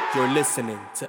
You're listening to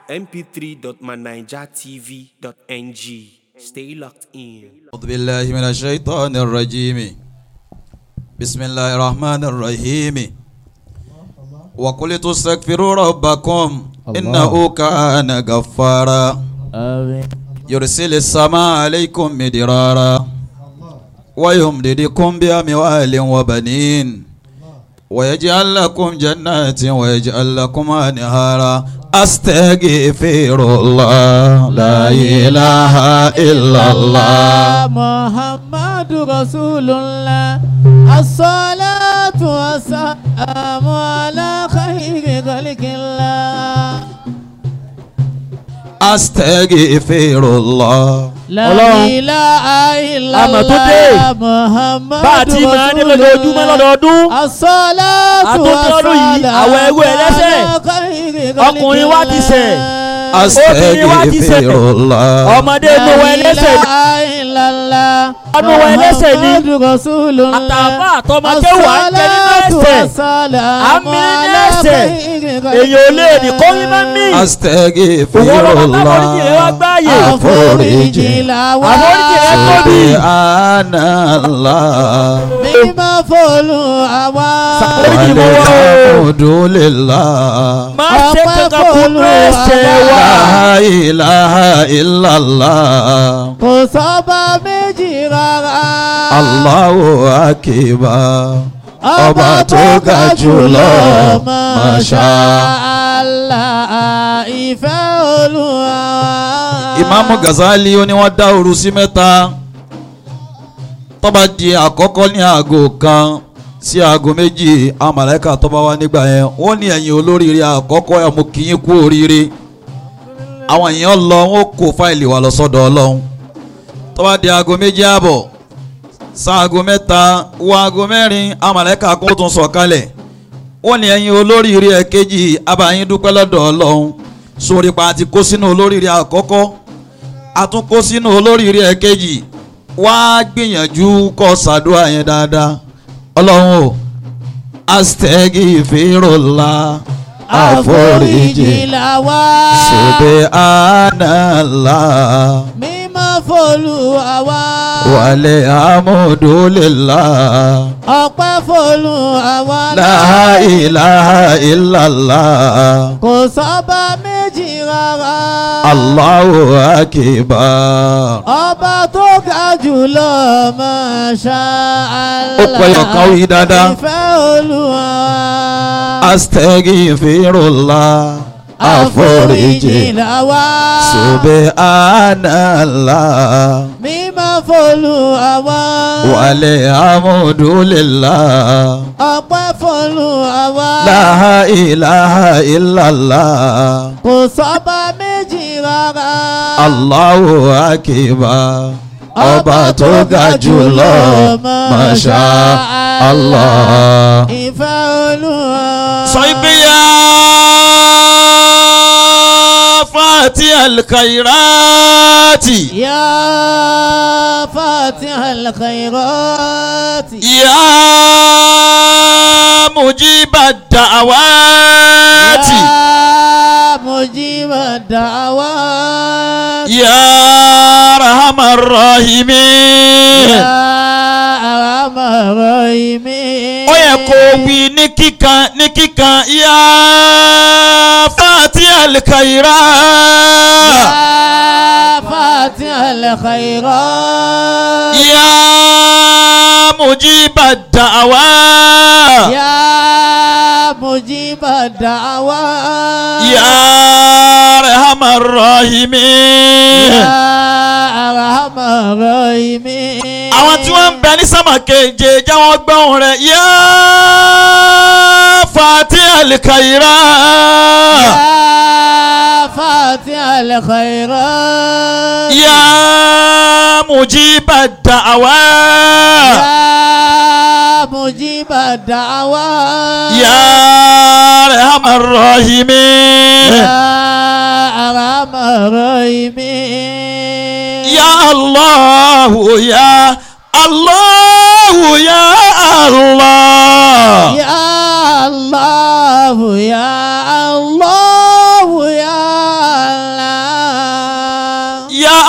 mp3.manijatv.ng. Stay locked in. أعوذ بالله من الشيطان الرجيم بسم الله الرحمن الرحيم وقلت استغفروا ربكم إنه كان غفارا آمين يرسل السماء عليكم مدرارا ويمددكم بأموال وبنين ويجعل لكم جنات ويجعل لكم أنهارا أستغفر الله لا إله إلا الله محمد رسول الله الصلاة والسلام على خير خلق الله أستغفر الله لا Ọlọ́run. إله إلا Àmọ̀ tó dé. الله محمد bá a ti máa ní lójoojúmọ́ lọ́dọọdún الصلاة Àtúntò ọdún yìí, àwọn ẹrú ẹlẹ́ṣẹ̀. Ọkùnrin wa ti ṣẹ̀. Obìnrin wa ti ṣẹ̀. أستغفر الله ọmọdé inú wa ẹlẹ́sẹ̀ ni Ọdún wa ẹlẹ́sẹ̀ ni. àtàbà àtọmọdé wà ń jẹ nínú ẹ̀ṣẹ̀ àmì nínú ẹ̀ṣẹ̀ èyàn ò lè ní kó rí má mí أستغفر òun ọlọ́pàá الله tábọ̀lìjì rẹ wá gbáàyè àforíjì àforíjì rẹ tóbi سبحان الله mímọ́ fọlù àwa. Àforíjì mọ́ wá o. والحمد لله má ṣe kankan kún ní ẹ̀ṣẹ̀ wa لا إله إلا الله kò sọ́ba méjì rárá. الله أكبر ọba tó ga jùlọ Masha Allah ìfẹ́ olúwa. Ìmáàmù Gazali ó ní wọ́n dá òru sí mẹ́ta tó bá di àkọ́kọ́ ní aago kan sí aago méjì àwọn màláíkà tó bá wá nígbà yẹn wọ́n ní ẹ̀yin olóríire àkọ́kọ́ ẹ̀ mú kí yín kú oríire àwọn èèyàn lọ wọ́n kó fáìlì wa lọ sọ́dọ̀ Ọlọ́run tó bá di aago méjì àbọ̀ sáago mẹ́ta wọ aago mẹ́rin àwọn màláíkà kó tún sọ̀ kalẹ̀ wọ́n ní ẹ̀yin olóríire ẹ̀kejì abayín dúpẹ́ lọ́dọ̀ Ọlọ́run sórí pa àti kó sínú olóríire àkọ́kọ́ a tún kó sínú olóríire ẹ̀kejì wá gbìyànjú kọ́ ṣàdúrà yẹn dáadáa ọlọ́run o astagfirullah àforíjì làwa. subhanallah mímọ́ fọlù àwa. wàlẹ̀ amúdúlélàá ọpẹ́ fọlù àwa. la ilaha illallah kò sọ́ba méjì rárá. allahu akbar. ọba tó ga jùlọ Masha Allah. Ó pẹ́ ọ̀kan wí dáadáa. ìfẹ́ olúwa. astagfirullah àforíjì làwa. subhanallah mímọ́ fọlù àwa. wàlẹ̀ amúdúlélàá ọpẹ́ fọlù àwa. la ilaha illallah kò sọ́ba méjì rárá. allahu akbar ọba tó ga jùlọ masha allah. ìfẹ́ olúwa. sọ pé yá fati alkairati يا فاتح الخيرات yá mujiba da'awati يا مجيب الدعوات yá rahman rahimin. يا أرحم الراحمين ó yẹ kó wí ní kíkan ní kíkan yá fati alkairati. يا فاتح الخيرات يا مجيب الدعوات يا مجيب الدعوات يا ارحم الراحمين يا أرحم الراحمين àwọn tí wọ́n ń bẹ ní sámà keje jẹ́ wọ́n gbọ́hùn rẹ̀ yá fati alikaira يا فاتح الخيرات yá mujib da'awat يا مجيب الدعوات yá arham الراحمين يا أرحم الراحمين يا الله يا الله يا الله يا الله يا الله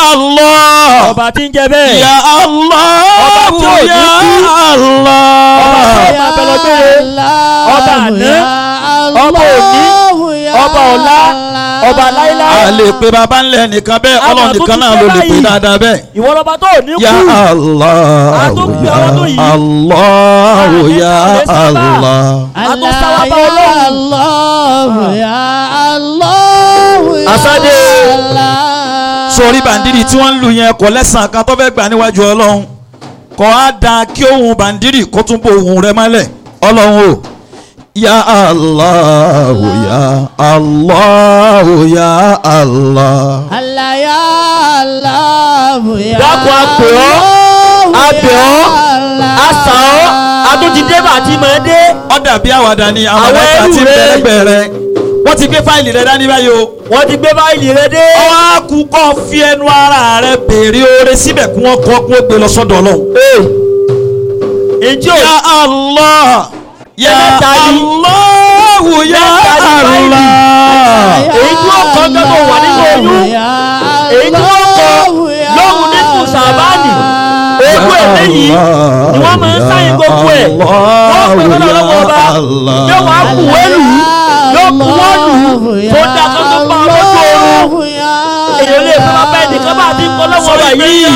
Allah. ọba tí ń jẹ bẹ́ẹ̀ Ya Allah. Ọba tí ò ní Ya kú. Allah. Ọba tí ó máa bẹ lọ gbére. Ọba àná, ọba òní, ọba ọ̀la, ọba láíláí. a lè pe baba ńlẹ̀ nìkan bẹ́ẹ̀ Àwọn ọlọ́run tó nìkan ti náà ṣe ló lè pe báyìí. dáadáa bẹ́ẹ̀. ìwọ lọba tó ní kú Ya Allah. A tó gbé Ya ọlọ́dún yìí. Allah. Ya Àlẹ́ sábà. Allah. àtúnṣáwá bá ọlọ́run Asade. sórí bàndírì tí wọ́n ń lu yẹn kò lẹ́sàn kan tó fẹ́ gbà níwájú ọlọ́run kò á da kí ohun bàndírì kó tún bò ohun rẹ mọ́lẹ̀ ọlọ́run o ya allah ya allah ya allah. Allah ya Allah ya Dákun, a pè ọ́, a bẹ̀ ọ́, a sà ọ́ àtúntìdé bàtí máa dé ó dàbí àwàdà ni àwọn Àwọn ẹ̀ka ẹrú ti rẹ. bẹ̀rẹ̀gbẹ̀ rẹ wọ́n ti gbé fáìlì rẹ dání báyìí o. wọ́n ti gbé báyìí rẹ dé ọwọ́ á kú kọ́ fi ẹnu ara rẹ béèrè oore síbẹ̀ kí wọ́n kọ́ kí wọ́n gbé lọ sọ́dọ̀ ọlọ́run. ìjọ ya allah ya Ẹlẹ́ta ni. allah ya Ẹlẹ́ta ni báyìí. allah. èyí tí wọ́n kọ́ gbẹ́gbẹ́ wà nínú oyún èyí tí wọ́n kọ́ lóhùn nínú sàbáànì ogún ẹ̀mí yìí ni wọ́n máa ń sáyìn gbogbo ẹ̀ wọ́n pè lọ́dọ̀ lọ́wọ́ ọba yóò wá kú wẹ́lù yóò kú wọ́ọ̀lù tó dá tó tó pa ọlọ́jọ́ oorun èyí lè fẹ́ máa bẹ́ẹ̀ nìkan bá ti ń kọ́ lọ́wọ́ ọba yìí.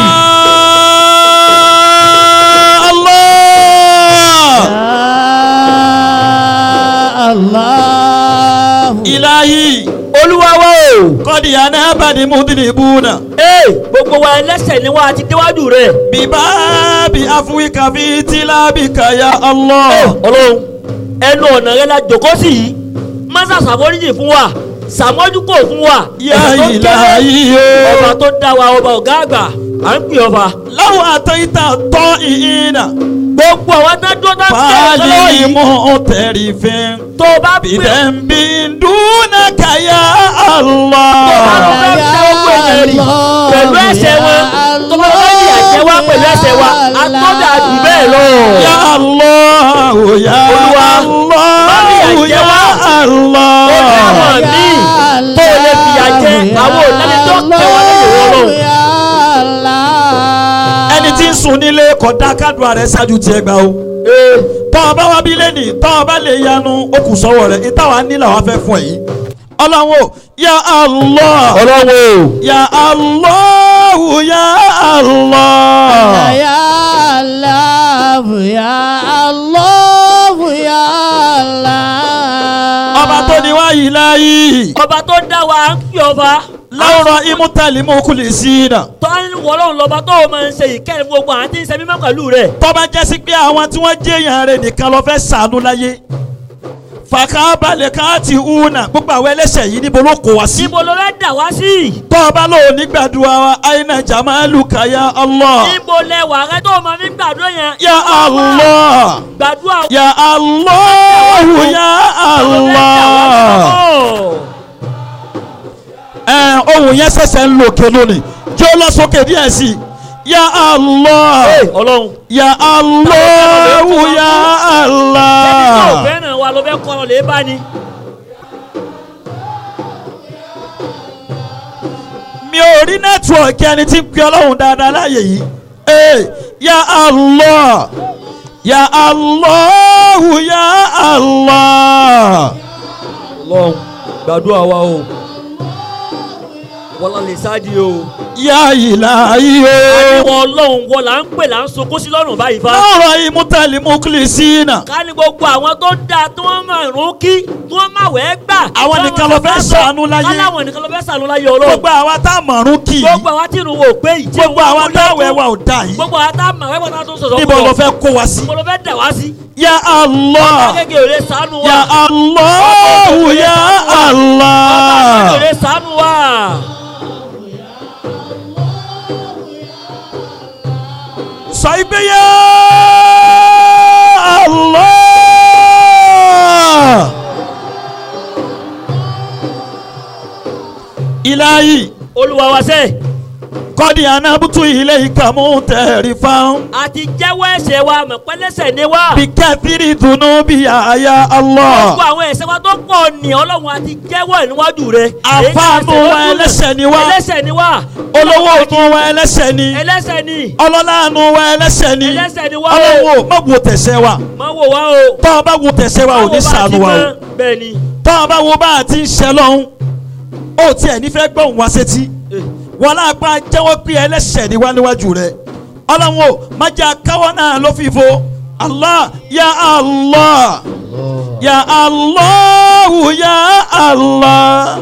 Allah. ilahi olúwa wa o kọ́dí anábàdí mudinibuna ee gbogbo wa ẹlẹ́sẹ̀ ni wọ́n á ti déwájú rẹ̀ bíbáàbí afuwika fi tìlábìkà ya allah. ọlọ́run ẹnu ọ̀nà rẹ la jòkó sí yìí mọ́sá ṣàforíjì fún wa ṣàmójúkò fún wa ya ẹ̀sẹ̀ tó kéré. ilahi ọba o. tó dá wa ọba ọ̀gá àgbà à ń pè ọba. láwọn àtẹ̀yìntà tọ́ ìhìnà gbogbo àwọn tó dúró tó ń tẹ̀ ẹ́ lọ́wọ́ fàálì yìí mú tẹ̀rì fẹ́. tó o bá pè bìdẹ̀mbì dúnàkà ya tó o bá allah. lọ fẹ́ ṣe gbogbo èèyàn rì pẹ̀lú ẹsẹ̀ wọn tó bá fẹ́ yà jẹ́ wá pẹ̀lú ẹsẹ̀ wa àtọ́jà jù bẹ́ẹ̀ lọ. ya allah ya Olúwa, má fi allah ìyà jẹ ya wá. allah. ó ní àwọn míì tó o lè fìyà jẹ àwọn òlẹ́ni tó kẹwàá lẹ́yìn wọ́n lọ. ẹni tí ń sùn nílé kọ̀dá kádùá rẹ̀ ṣáájú tiẹ̀ gbà o. tọ́ ọ bá wá bí lẹ́nìí tọ́ ọ bá lè yanu ó kù sọ́wọ́ rẹ̀ ìtawà nílò àwọn fẹ́ fún ẹ yìí. ọlọ́run o ya allah ọlọ́wọ́ ya allah ya allah. Ya Allah, ya Allah, ya Allah. ọba tó ní wá yìí láyé ọba tó dá wa ń pè ọba láwùrọ̀ imútàlí mú kùlì sí i nà. tó ń wọlọ́run lọ́ba tó o máa ń ṣe ìkẹ́rin gbogbo àwọn tí ń ṣe mímọ́ pẹ̀lú rẹ̀. tọ́ba jẹ́ sí pé àwọn tí wọ́n jẹ́ èèyàn rẹ̀ nìkan lọ fẹ́ sànú láyé. fàkàbalẹ̀ káàtì hùnà gbogbo àwọn ẹlẹ́sẹ̀ yìí níbo ló kó wa sí. níbo ló fẹ́ dà wá sí. tọ́ba ló ní gbàdúrà wa àyìnà jamalu kaya allah. níbo lẹ wà rẹ tó o máa fi gbàdúrà yẹn. ya allah gbàdúrà ya allah ya allah. ẹ ohun yẹn ṣẹ̀ṣẹ̀ ń lò ké lónìí jẹ́ ó lọ sókè díẹ̀ sí i ya allah. ọlọ́run. Ya Allah, ya ẹni tó Allah. fẹ́ràn wa ló fẹ́ kọ́ ọ lè bá ni. Mi ò rí nẹ́tíwọ̀kì ẹni tí ń pe ọlọ́run dáadáa láàyè yìí. Ee, ya Allah, ya Allah, ya Allah. ọlọ́run gbàdúrà wa o wọ́n lọ lè sáàdì o. Ya Ilahi o. àníwọ̀ ọlọ́run wọ́n là ń pè là ń sunkún sí lọ́rùn báyìí fa. Lọ́rọ̀ ìmútẹ̀lẹ̀ mukhlisina. ká ní gbogbo àwọn tó dáa tí wọ́n máa rún kí tí wọ́n máa wẹ́ gbà. Àwọn nìkan ló fẹ́ ṣàánú láyé. káláwọn nìkan ló fẹ́ ṣàánú láyé ọlọ́run. Gbogbo àwa tá a mọ̀rún kì í. gbogbo àwọn tí irun wò pé yìí. tí Gbogbo wọ́n àwa múlẹ̀ tá kú. àwẹ̀ wa ò dà yìí. gbogbo àwọn tá a mọ̀ wẹ́pọ̀ náà tó ń sọ̀sọ̀ Níbo ló fẹ́ kó wa sí? níbo ló fẹ́ dà wá sí. Ya Allah, akẹ́kẹ́ ò lè ṣàánú wa. ya Allah, ya Allah. akẹ́kẹ́ ò lè ṣàánú wa. sọ pé yá Allah. ilayi olúwa wa sẹ́ kọ́dí anábùtú ilé ìkàmú tẹ̀rí fáwọn. àti jẹ́wọ́ ẹ̀ṣẹ̀ wa mọ̀ pẹ́lẹ́sẹ̀ ni wá. bí kẹ́tìrì dùnú bí àyà Allah. gbogbo àwọn ẹ̀ṣẹ̀ wa tó pọ̀ ní ọlọ́run àti jẹ́wọ́ ẹ̀ níwájú rẹ̀. àfáànù wa ẹlẹ́ṣẹ̀ ni wá. ẹlẹ́ṣẹ̀ ni wá. olówó òtún wa ẹlẹ́ṣẹ̀ ni. ẹlẹ́ṣẹ̀ ni. ọlọ́láàánú wa ẹlẹ́ṣẹ̀ ni. ẹlẹ́ṣẹ̀ ni wá o. ọlọ́wọ́ má wo tẹ̀sẹ̀ wa. má wò wá o. tọ́ ọ bá wo tẹ̀sẹ̀ wa ò ní sànù wa o. bẹ́ẹ̀ ni. tọ́ ọ bá wo bá a ti ń ṣẹ lọ́hún. ó tiẹ̀ nífẹ̀ẹ́ gbọ́hùn wá sétí. wọn náà pa jẹ́wọ́ pé ẹlẹ́ṣẹ̀ ni wá níwájú rẹ̀. ọlọ́run o má jẹ́ akáwọ́ náà ló fi fo. Allah ya Allah ya Allah ya Allah.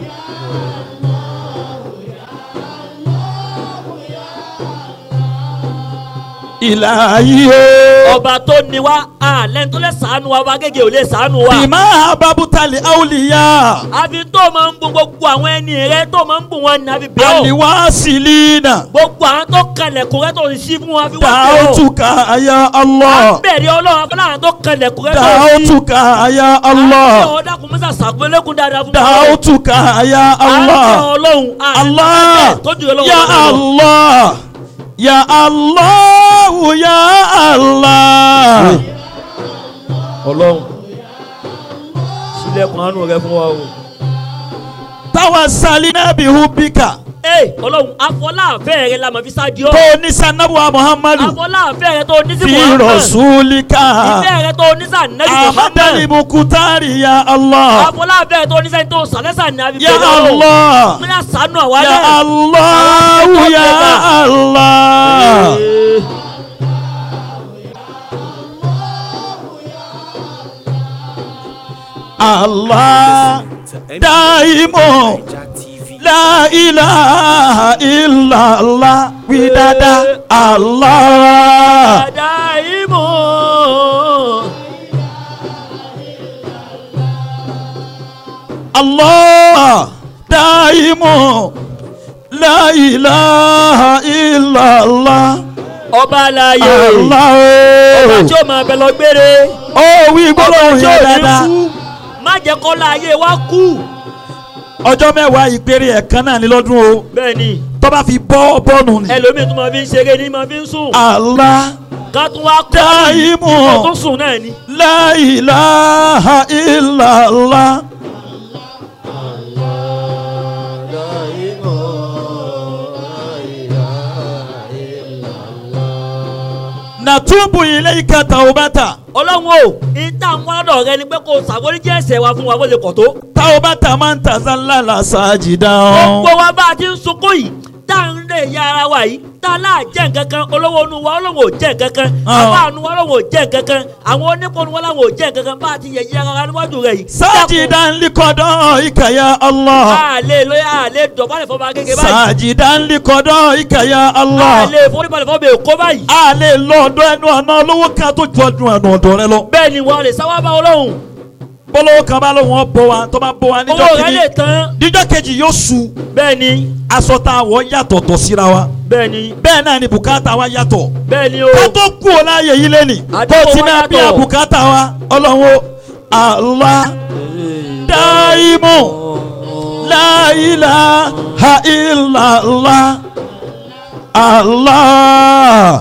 ilahi o. ọba tó ní wa alẹ́ tó lè sànù wa ọba gẹ́gẹ́ ò lè sànù wa. bima ababutali awliya. àfi tó máa ń bùn gbogbo àwọn ẹni rẹ tó máa ń bùn wọn ní àfi bẹ́ẹ̀ o. aliwasilina. gbogbo àwọn tó kalẹ̀kùn rẹ tó ń sí fún wa fi wá bẹ́ẹ̀ o. da'utuka ya à Allah. ń bẹ̀rẹ̀ ọlọ́run afọlá àwọn tó kalẹ̀kùn rẹ tó ń sí. da'utuka ya à ń bẹ̀ Allah. ọ́ dákun mọ́sá sàgbélégún dáadáa fún wa. da'utuka ya à ń bẹ̀ Allah. ọlọ́run Allah tó jù ọlọ́run ya lọ. Allah ya Allah ya Allah. ọlọ́run sílẹ̀kùn àánú rẹ fún wa o. tawassalina bihubika. ee ọlọ́run afọláàfẹ́ rẹ la mọ̀ fi sáájú ọ́. tó ní sanabuwa Muhammadu. afọláàfẹ́ rẹ tó ní sí fi Muhammad. rasulika. ìfẹ́ rẹ tó ní sàn nẹ́bí amadali Muhammad. mukutari ya Allah. afọláàfẹ́ rẹ tó ní sàn tó sàlẹ́sà ní àbí ya Allah. mílíọ̀nù sànù àwa ya náà. Allah ya Allah. Ee. Allah daimu la ilaha illallah widada Allah. Adaimu. Allah daimu la ilaha illallah ọba alaye ọba Allah tí ó máa bẹ lọ gbére ó wí gbólóhùn tí ó yẹn ní dáadáa kú má jẹ́ kọ́lá ayé wa kú ọjọ́ mẹ́wàá ìpèrè ẹ̀kan náà ní lọ́dún o bẹ́ẹ̀ ni tó bá fi bọ́ bọ́ọ̀nù ni ẹlòmíì tó máa fi ń ṣeré ní máa fi ń sùn Allah ká tún wá kọ́ Daimu. kó tún sùn náà ni. la ilaha illallah. natubu ilayka taubata ọlọ́run o ìta ń wá lọ́dọ̀ rẹ ni pé kó o ṣàforíjì ẹ̀ṣẹ̀ wa fún wa bó ṣe kọ̀ tó. taubata man tazallala sajidan. gbogbo wa bá a ti ń sunkún yìí tá à ń lè ya ara wa yìí tá a láà jẹ́ nǹkan kan olówó nu wa olówó ò jẹ́ nǹkan kan Ah. àbá nu wa olówó ò jẹ́ nǹkan kan àwọn onípò nu wa làwọn ò jẹ́ nǹkan kan bá a ti yẹ yí ara wa níwájú rẹ yìí. sajidan liqadaika ya Allah. a lè lóye a lè dọ̀bálẹ̀ fọba gẹ́gẹ́ báyìí sajidan liqadaika ya a Allah. lè foríbalẹ̀ fọba èkó báyìí. a lè lọ ọ̀dọ̀ ẹnu ọ̀nà olówó kan tó ju ọdún ẹnu ọ̀dọ̀ rẹ lọ. bẹ́ẹ̀ ni wọ́n lè sáwá bá ọlọ́run bọ́lọ́wọ́ kan bá lóun bọ́ wa tó bá bọ́ wa níjọ́ owó rẹ kìíní lè tán níjọ́ kejì yóò su bẹ́ẹ̀ ni aṣọ tá a wọ̀ yàtọ̀tọ̀ síra wa bẹ́ẹ̀ ni bẹ́ẹ̀ náà ni bùkátà wa yàtọ̀ bẹ́ẹ̀ ni o ká tó kú o láàyè yìí lẹ́nì Àdúgbò tó ti wa náà bí yàtọ̀. àbùkátà wa ọlọ́run Allah daimu la ilaha illallah Allah.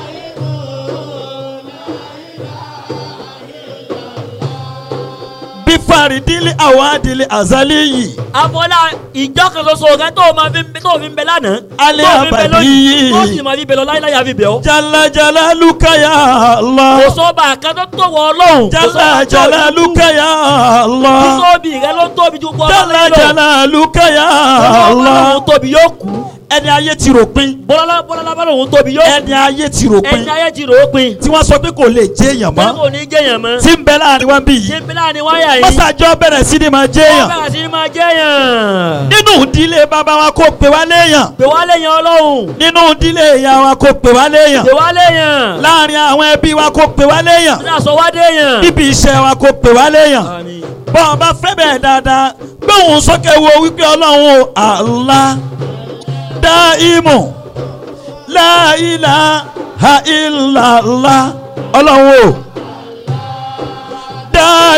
bí faridili awadili azali yìí àfọlá ìjọ kan ṣoṣo rẹ tó o máa fi tó o fi ń bẹ lánàá Alẹ́ tó o fi ń bẹ àbàdí. lónìí tó o sì máa fi bẹ lọ láíláí àfi bẹ̀ ọ́. jalajala lukaya Allah. kò sọ́ba kan tó tó wọ ọlọ́run. kò jala sọ́ba tó jala tó lukaya Allah. tóbi rẹ ló tóbi ju gbọ́ jala ọlọ́run lọ. jala lukaya Allah. ọlọ́run tóbi yóò kú. ẹni ayé ti rò pin bọ́lá bọ́lá bá lòun tóbi yóò kú. ẹni ayé ti rò pin ẹni ayé ti rò ó pin. tí wọ́n sọ pé kò lè jẹ́ èèyàn bẹ́ẹ̀ mọ́ kò ní jẹ́yàn mọ́. tí ń bẹ láàrin wọn bí ṣé yìí bílá ni wáyà yìí. mọ́sàájọ́ bẹ̀rẹ̀ sí ni máa jẹ́ wọ́n èèyàn bẹ̀rẹ̀ sí ni máa jẹ́yàn. nínú ìdílé bàbá wa kó pè wá léèyàn pè wá léyàn ọlọ́run. nínú ìdílé ìyá wa kó pè wá léèyàn pè wá léyàn. láàrin àwọn ẹbí wa kó pè wá léèyàn ní àsọ wá déyàn. níbi iṣẹ́ wa kó pè wá léèyàn Àmín. bọ́ ọ bá fẹ́ bẹ́ẹ̀ dáadáa gbóhùn sókè wo wípé ọlọ́run o Allah daimu la ilaha illallah ọlọ́run o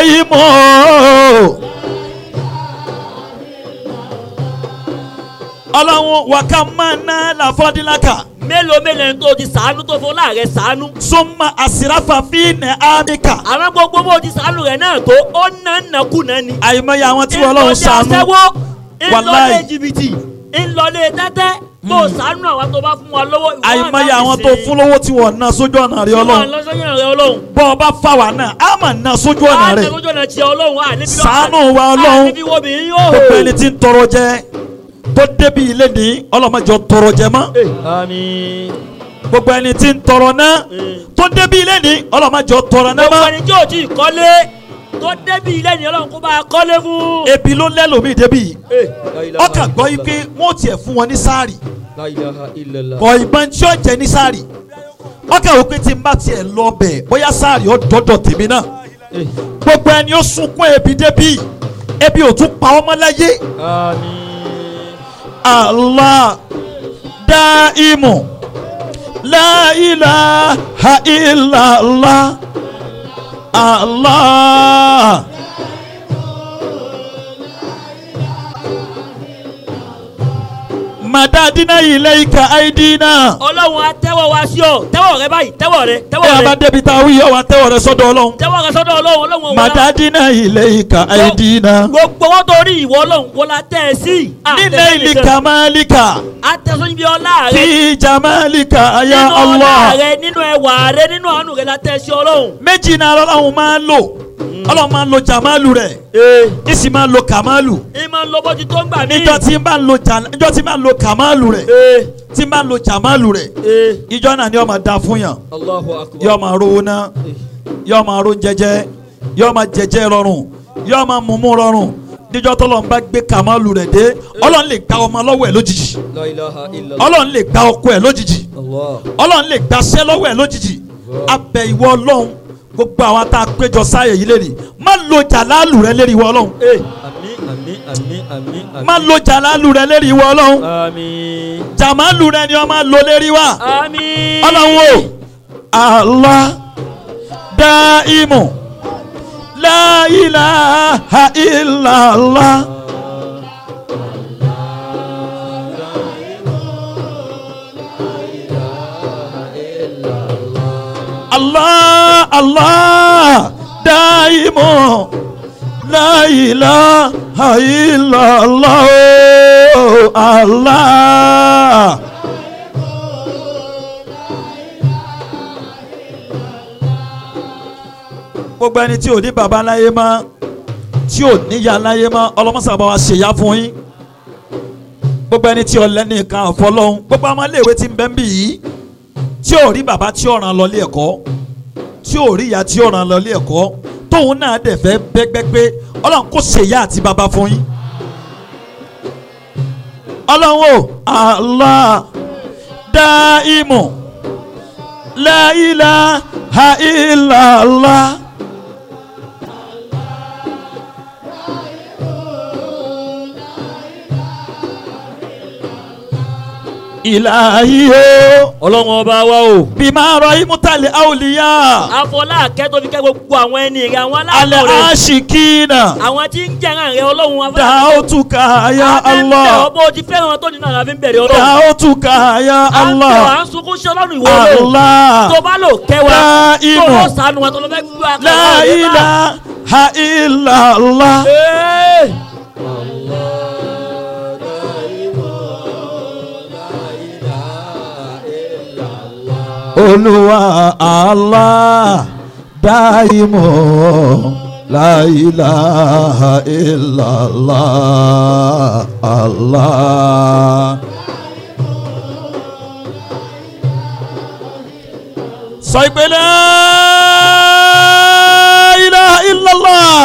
daimu ọlọ́run wàká máa ná làfọ́dínláka mélòó mélòó ẹni tó ti sàánú tó fún láàrẹ sàánú. súnmọ́ àsìráfà fíìnì ámíkà àwọn gbogbo bó ti sàánú rẹ̀ náà tó ó ná nàkúnà ni. àyùmọ̀yà àwọn tí ọlọ́run ńlọlé ṣàánú aṣẹ́wó Wàláì. ńlọlé jìbìtì ńlọlé tẹ́tẹ́ bó sàánú àwọn tó bá fún wa lọ́wọ́. ìwọ àyùmọ̀yà náà àwọn ti tó ṣe. fún lówó tí wọ́n ná sójú ọ̀nà rẹ Ìwọ ọlọ́run lọ́sọ̀yìn rẹ̀ ọlọ́run. bọ́ ọ bá fà wá náà á mà ná sójú ọ̀nà Wàá rẹ tẹ lójú ọ̀nà tiẹ̀ ọlọ́run à níbi ṣàánú wa ọlọ́run níbi wo bìnrin yóò hò. gbogbo ẹni tí ń tọrọ jẹ tó débi ilé ní ọlọ́mọjọ tọrọ jẹ mọ́ àmín. gbogbo ẹni tí ń tọrọ náà tó débi ilé ní ọlọ́mọjọ tọrọ náà gbogbo mọ́ ẹni tí ò tí ì kọ́lé tó débi ilé ni ọlọ́run kó bá a kọ́lé fún. ebi ló lẹ́lòmíì débi yìí ọkà gbọ́ yìí pé wọ́n tiẹ̀ fún wọn ní sáàrì kọ ìbọn tí ó jẹ ní sáàrì ọkà wò pé tí n bá tiẹ̀ lọ bẹ̀ bóyá sáàrì ó dọ́dọ̀ tèmi náà gbogbo ẹni ó sunkún ebi débi yìí ebi ò tún pa ọmọ láyé Allah daimu la ilaha illallah Allah. madadina ilayka aidina. ọlọ́run á tẹ́wọ́ wa sí ọ tẹ́wọ́ rẹ báyìí tẹ́wọ́ rẹ ẹ tẹ́wọ́ bá rẹ débi tá a wí yọ wá tẹ́wọ̀ rẹ sọ́dọ̀ ọlọ́run. tẹ́wọ́ rẹ sọ́dọ̀ ọlọ́run ọlọ́run wọlá madadina ilayka aidina. gbogbo wọn tó rí ìwọ ọlọ́run wọlá tẹ́ ẹ sí. nílẹ̀ ilika malika atẹ́sọ́yìn bí ọlá rẹ fi jamalika ya nínú ọlá Allah. rẹ nínú ẹwà rẹ nínú àánú rẹ la tẹ́ ẹ sí ọlọ́run. méjì náà ọlọ́run máa ń lò ọlọ́run máa ń lo jamalu rẹ̀ ìsì máa ń lo kamalu. ìmọ̀ lọ́bọ̀ ti tó ń gbà mí. níjọ́ tí n bá ń lo jà- níjọ́ tí n bá ń lo kamalu rẹ̀ tí n bá ń lo jamalu rẹ̀ ìjọ́ náà ni ó máa da fún yàn Allahu akbar. yóò máa rówó ná yóò máa ró jẹjẹ yóò máa jẹjẹ rọrùn yóò máa mumu rọrùn níjọ́ tó lọ́n bá gbé kamalu rẹ̀ dé ọlọ́run lè gba ọmọ lọ́wọ́ ẹ̀ lójijì La ilaha illallah. ọlọ́run lè gba ọkọ ẹ̀ lójijì Allah. ọlọ́run lè gbaṣẹ́ lọ́wọ́ ẹ̀ lójijì abẹ ìwọ ọlọ́run gbogbo àwọn tá a péjọ sáyẹ̀ yìí lẹ́rìí má lo jàlálù rẹ lérí ìwọ ọlọ́run àmín àmín àmín àmín àmín. má lo jàlálù rẹ lérí ìwọ ọlọ́run àmín. jàmálù rẹ ni ọ máa lo lérí wa àmín. ọlọ́run o Allah daimu la ilaha illallah. Allah Allah daimu la ilaha illallah Allah. gbogbo ẹni tí ò ní baba láyé mọ́ tí ò níyà láyé mọ́ ọlọ́mọsàbà wa ṣèyá fún yín gbogbo ẹni tí ọlẹ́ni kan àfọlọ́hún gbogbo ọmọ iléèwé tí ń bẹ́ ń bì yìí tí ò rí baba tí ò ràn lọ ilé ẹ̀kọ́ tí ò rí ìyá tí ò ràn lọ ilé ẹ̀kọ́ tóun náà dẹ̀ fẹ́ bẹ́gbẹ́gbẹ́ ọlọ́run kò ṣèyá àti baba fún yín ọlọ́run o Allah daimu la ilaha illallah. ilahi o ọlọ́run ọba wa o. bima rahimutali awliya afọlá akẹ́tọ́ fi kẹ́ gbogbo àwọn ẹni rẹ̀ àwọn ale aláàbò rẹ̀. ashikina àwọn tí ń jẹ̀ràn rẹ̀ ọlọ́run afọlá. daotuka ya allah ọbọ̀ ti fẹ́ràn tó nínú àlàfin bẹ̀rẹ̀ ọlọ́run. daotuka ya à ń bẹ̀rẹ̀ à allah ń sunkún sí ọlọ́run ìwọ ọlọ́run. allah tó bá lò kẹwàá La tó imu. lọ sànù wa tó lọ fẹ́ gbúdọ̀ akẹ́kọ̀ọ́ la rẹ̀ bá. ilaha illallah Ee. olúwa allah daimu la ilaha illallah allah. sọ ìpè la ilaha illallah.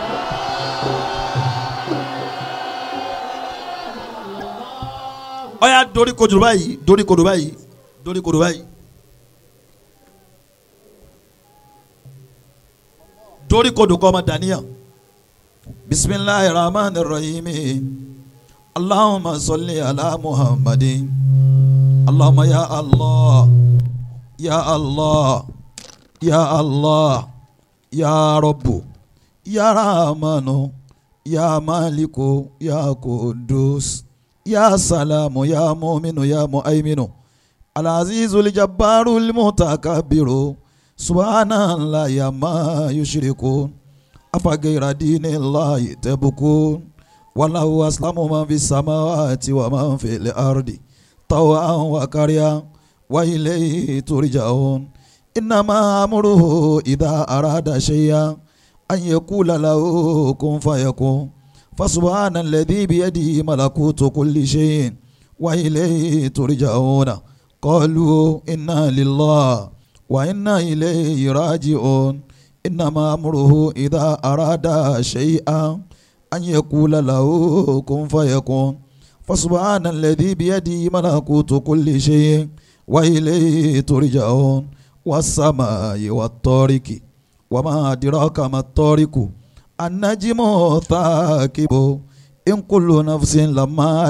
ọ̀ya dorí kodò báyìí dorí kodò báyìí dorí kodò báyìí. torí kodò kọ́ ọmọ dàníyàn bisimilahi rahman rahim allahumma salli ala muhammadin allahumma ya allah ya allah ya allah ya rabbu ya rahmanu ya maliku ya kudus يا سلام يا مؤمن يا مؤمن العزيز الجبار المتكبر سبحان الله يا ما يشركون أفغير دين الله تبكون وله أسلم من في السماوات ومن في الأرض طوعا وكريا وإليه ترجعون إنما أمره إذا أراد شيئا أن يقول له كن فيكون فسبحان الذي بيده ملكوت كل شيء وإليه ترجعون قالوا إنا لله وإنا إليه راجعون إنما أمره إذا أراد شيئا أن يقول له كن فيكون فسبحان الذي بيده ملكوت كل شيء وإليه ترجعون والسماء والطارق وما أدراك ما الطارق النجم ثاقب إن كل نفس لما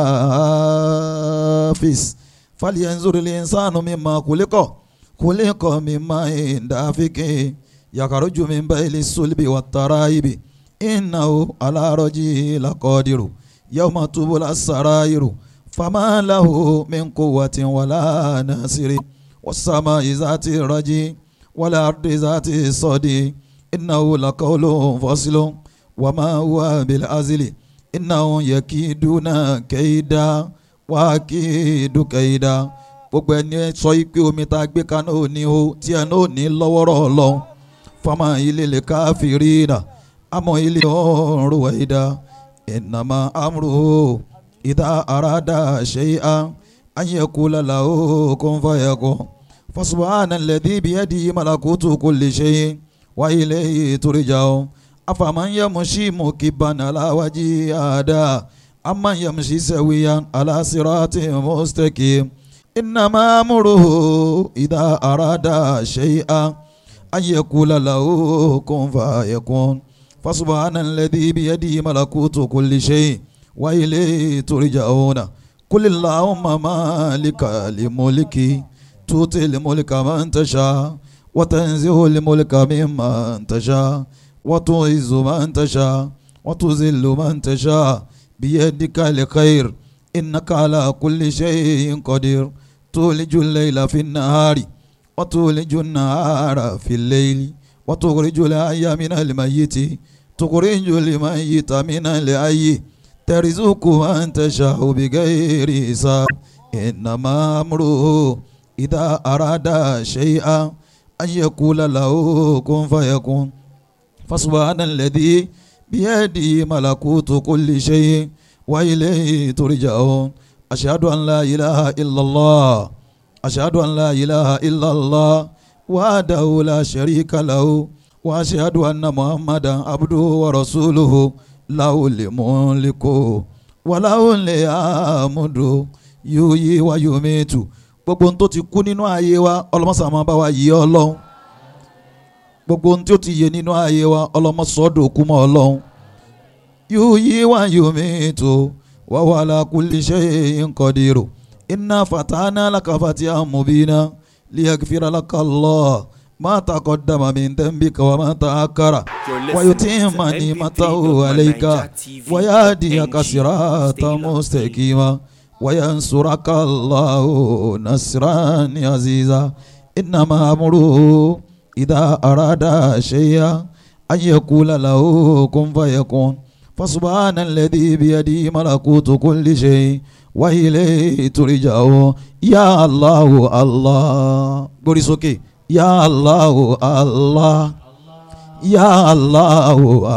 عليها حافظ فلينظر الإنسان مما خلق خلق مما دافق يخرج من بين الصلب والترائب إنه على رجه لقادر يوم تبلى السرائر فما له من قوة ولا ناصر والسماء ذات الرجي والأرض ذات الصدي إنه لقول فصل وما هو بالعزل إنهم يكيدون كيدا وأكيد كيدا gbogbo ẹni sọ pé omi tá a gbé kaná ò ní o tí ẹ náà ò ní lọ́wọ́rọ́ ọlọ́run fama ilé lè káfíìrì náà àmọ́ ilé ọ̀rùn wẹ̀dá ìnàmà amúrò ìdá àràdà ṣẹ́yà ayẹ̀kú lálá ó kó ń fàyẹ̀kọ́ fasubahana lẹ́dí bíyẹ́dì malakutu kò lè ṣe wá ilé ìtòrìjà o afàmàyẹ̀mùsí mùkìbàn aláwájí àdá amáyẹ̀mùsí sẹ́wìyà alásìrátì mustaqim. إنما أمره إذا أراد شيئا أن يقول له كن فيكون فسبحان الذي بيده ملكوت كل شيء وإليه ترجعون قل اللهم مالك الملك تؤتي الملك من تشاء وتنزع الملك ممن تشاء وتعز من تشاء وتذل من تشاء بيدك الخير إنك على كل شيء قدير تولج الليل في النهار وتولج النهار في الليل وتخرج الحي من الميت تخرج الميت من الحي ترزق من تشاء بغير حساب إنما أمره إذا أراد شيئا أن يقول له كن فيكون فسبحان الذي بيده ملكوت كل شيء وإليه ترجعون أشهد أن لا إله إلا الله أشهد أن لا إله إلا الله وحده لا شريك له وأشهد أن محمدا عبده ورسوله له الملك وله الحمد يحيي ويميت gbogbo ohun tó ti kú nínú ayé wa ọlọmọsà máa bá wa yí Ọlọ́run gbogbo ohun tí ó ti yé nínú ayé wa ọlọmọsọdọ kú mọ́ Ọlọ́run yuhyi wa yumitu wa huwa ala kulli shay'in qadir inna fatahna laka fatihan mubina liyaghfira laka Allah ma taqaddama min dhanbika wa ma ta'akkara You're wa listening yutimma to ni'matahu alayka wa yahdiyaka siratan mustaqima wa yansuraka Allahu nasran aziza innama amruhu idha arada shay'an an yaqula lahu kun fayakun فسبحان الذي بيده ملكوت كل شيء وإليه ترجعون يا الله الله قولي سوكي يا الله الله يا الله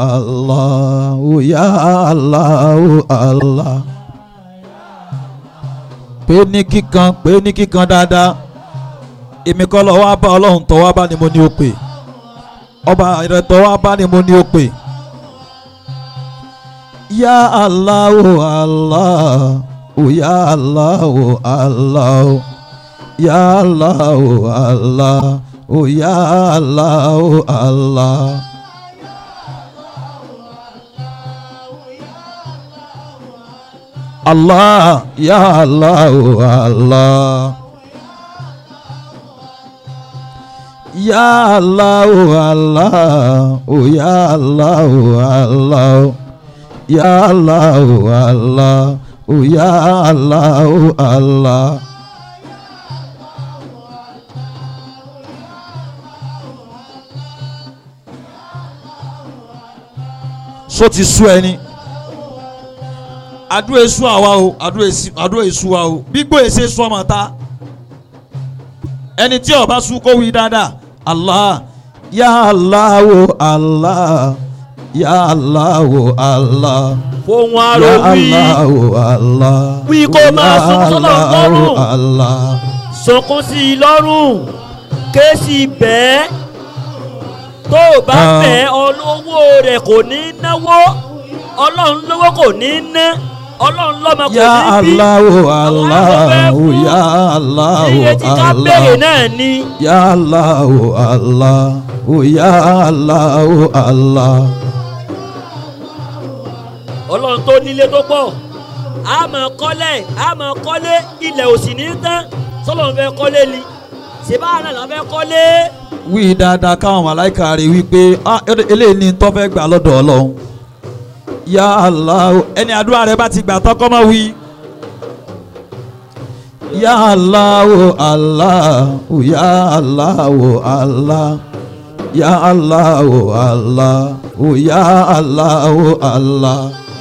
الله يا الله الله pé ní kíkan pé ní kíkan dáadáa èmi kọ́ lọ wá bá ọlọ́run tọ́ wá bá ni mo ní o pè ọba ìrẹ̀tọ́ wá bá ni mo ní o pè. Ya Allah, oh Allah, oh Ya Allah, oh Allah, Ya Allah, oh Allah, oh Ya Allah, oh Allah. Allah, Ya Allah, oh Allah. Ya Allah, oh Allah, oh Ya Allah, oh Allah. Ya Allah, oh Allah, ya Allah Allah. so ti sú ẹni àdúrà èso àwa o àdúrà èsì- àdúrà èso wa o gbígbó èsè sọ ọmọ ta ẹni tí ó bá sú kó wí dáadáa allah ya allah o allah ya allah o allah fohùn ya arò wí allah o allah Wí kó máa ya sunkún sọ́nà Allah o lọ́rùn. allah sunkún sí i lọ́rùn kéésì bẹ́ẹ̀ tó o bá Ah. bẹ́ẹ̀ olówó rẹ̀ kò ní náwó ọlọ́run lówó kò ní ná ọlọ́run lọ́mọ kò ya ní bí allah o allah fẹ́ o fún. ya allah o iye tí ká béèrè allah. náà ni Ya Allah, oh Allah, oh ya Allah, oh Allah. ọlọ́run tó nílé tó pọ̀ a máa kọ́lé a máa kọ́lé ilẹ̀ ò sì ní tán sọlọ́run fẹ́ kọ́lé ni ṣèbá náà la fẹ́ kọ́lé Wí dáadáa káwọn màláìka rí wípé ah ele- eléyìí ni tó fẹ́ gbà lọ́dọ̀ Ọlọ́run. Ya Allah, oh, ẹni àdúrà rẹ bá ti gbà tán kọ́ máa wí. Ya Allah, oh Allah, oh ya Allah, oh Allah. Ya Allah, oh Allah, oh ya Allah, oh Allah.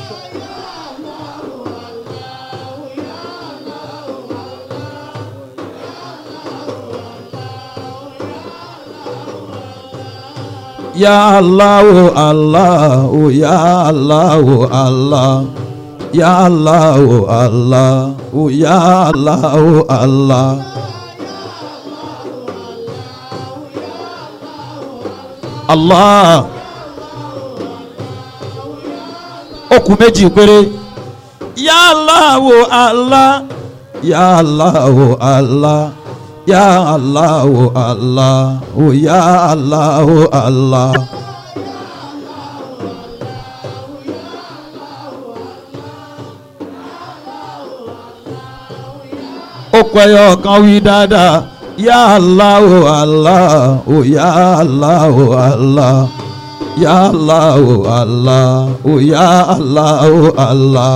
Ya Allah, oh Allah, oh ya Allah, oh Allah. Ya Allah, oh Allah, oh ya Allah, oh Allah. Allah. Okùn méjì péré. Ya Allah, oh Allah. Ya Allah, oh Allah. Ya Allah, oh Allah. Oh ya Allah, oh Allah. Okùn ẹyọ kan wí dáadáa. Ya Allah, oh Allah. Oh ya Allah, oh Allah. Ya Allah, oh Allah. Oh ya Allah, oh Allah.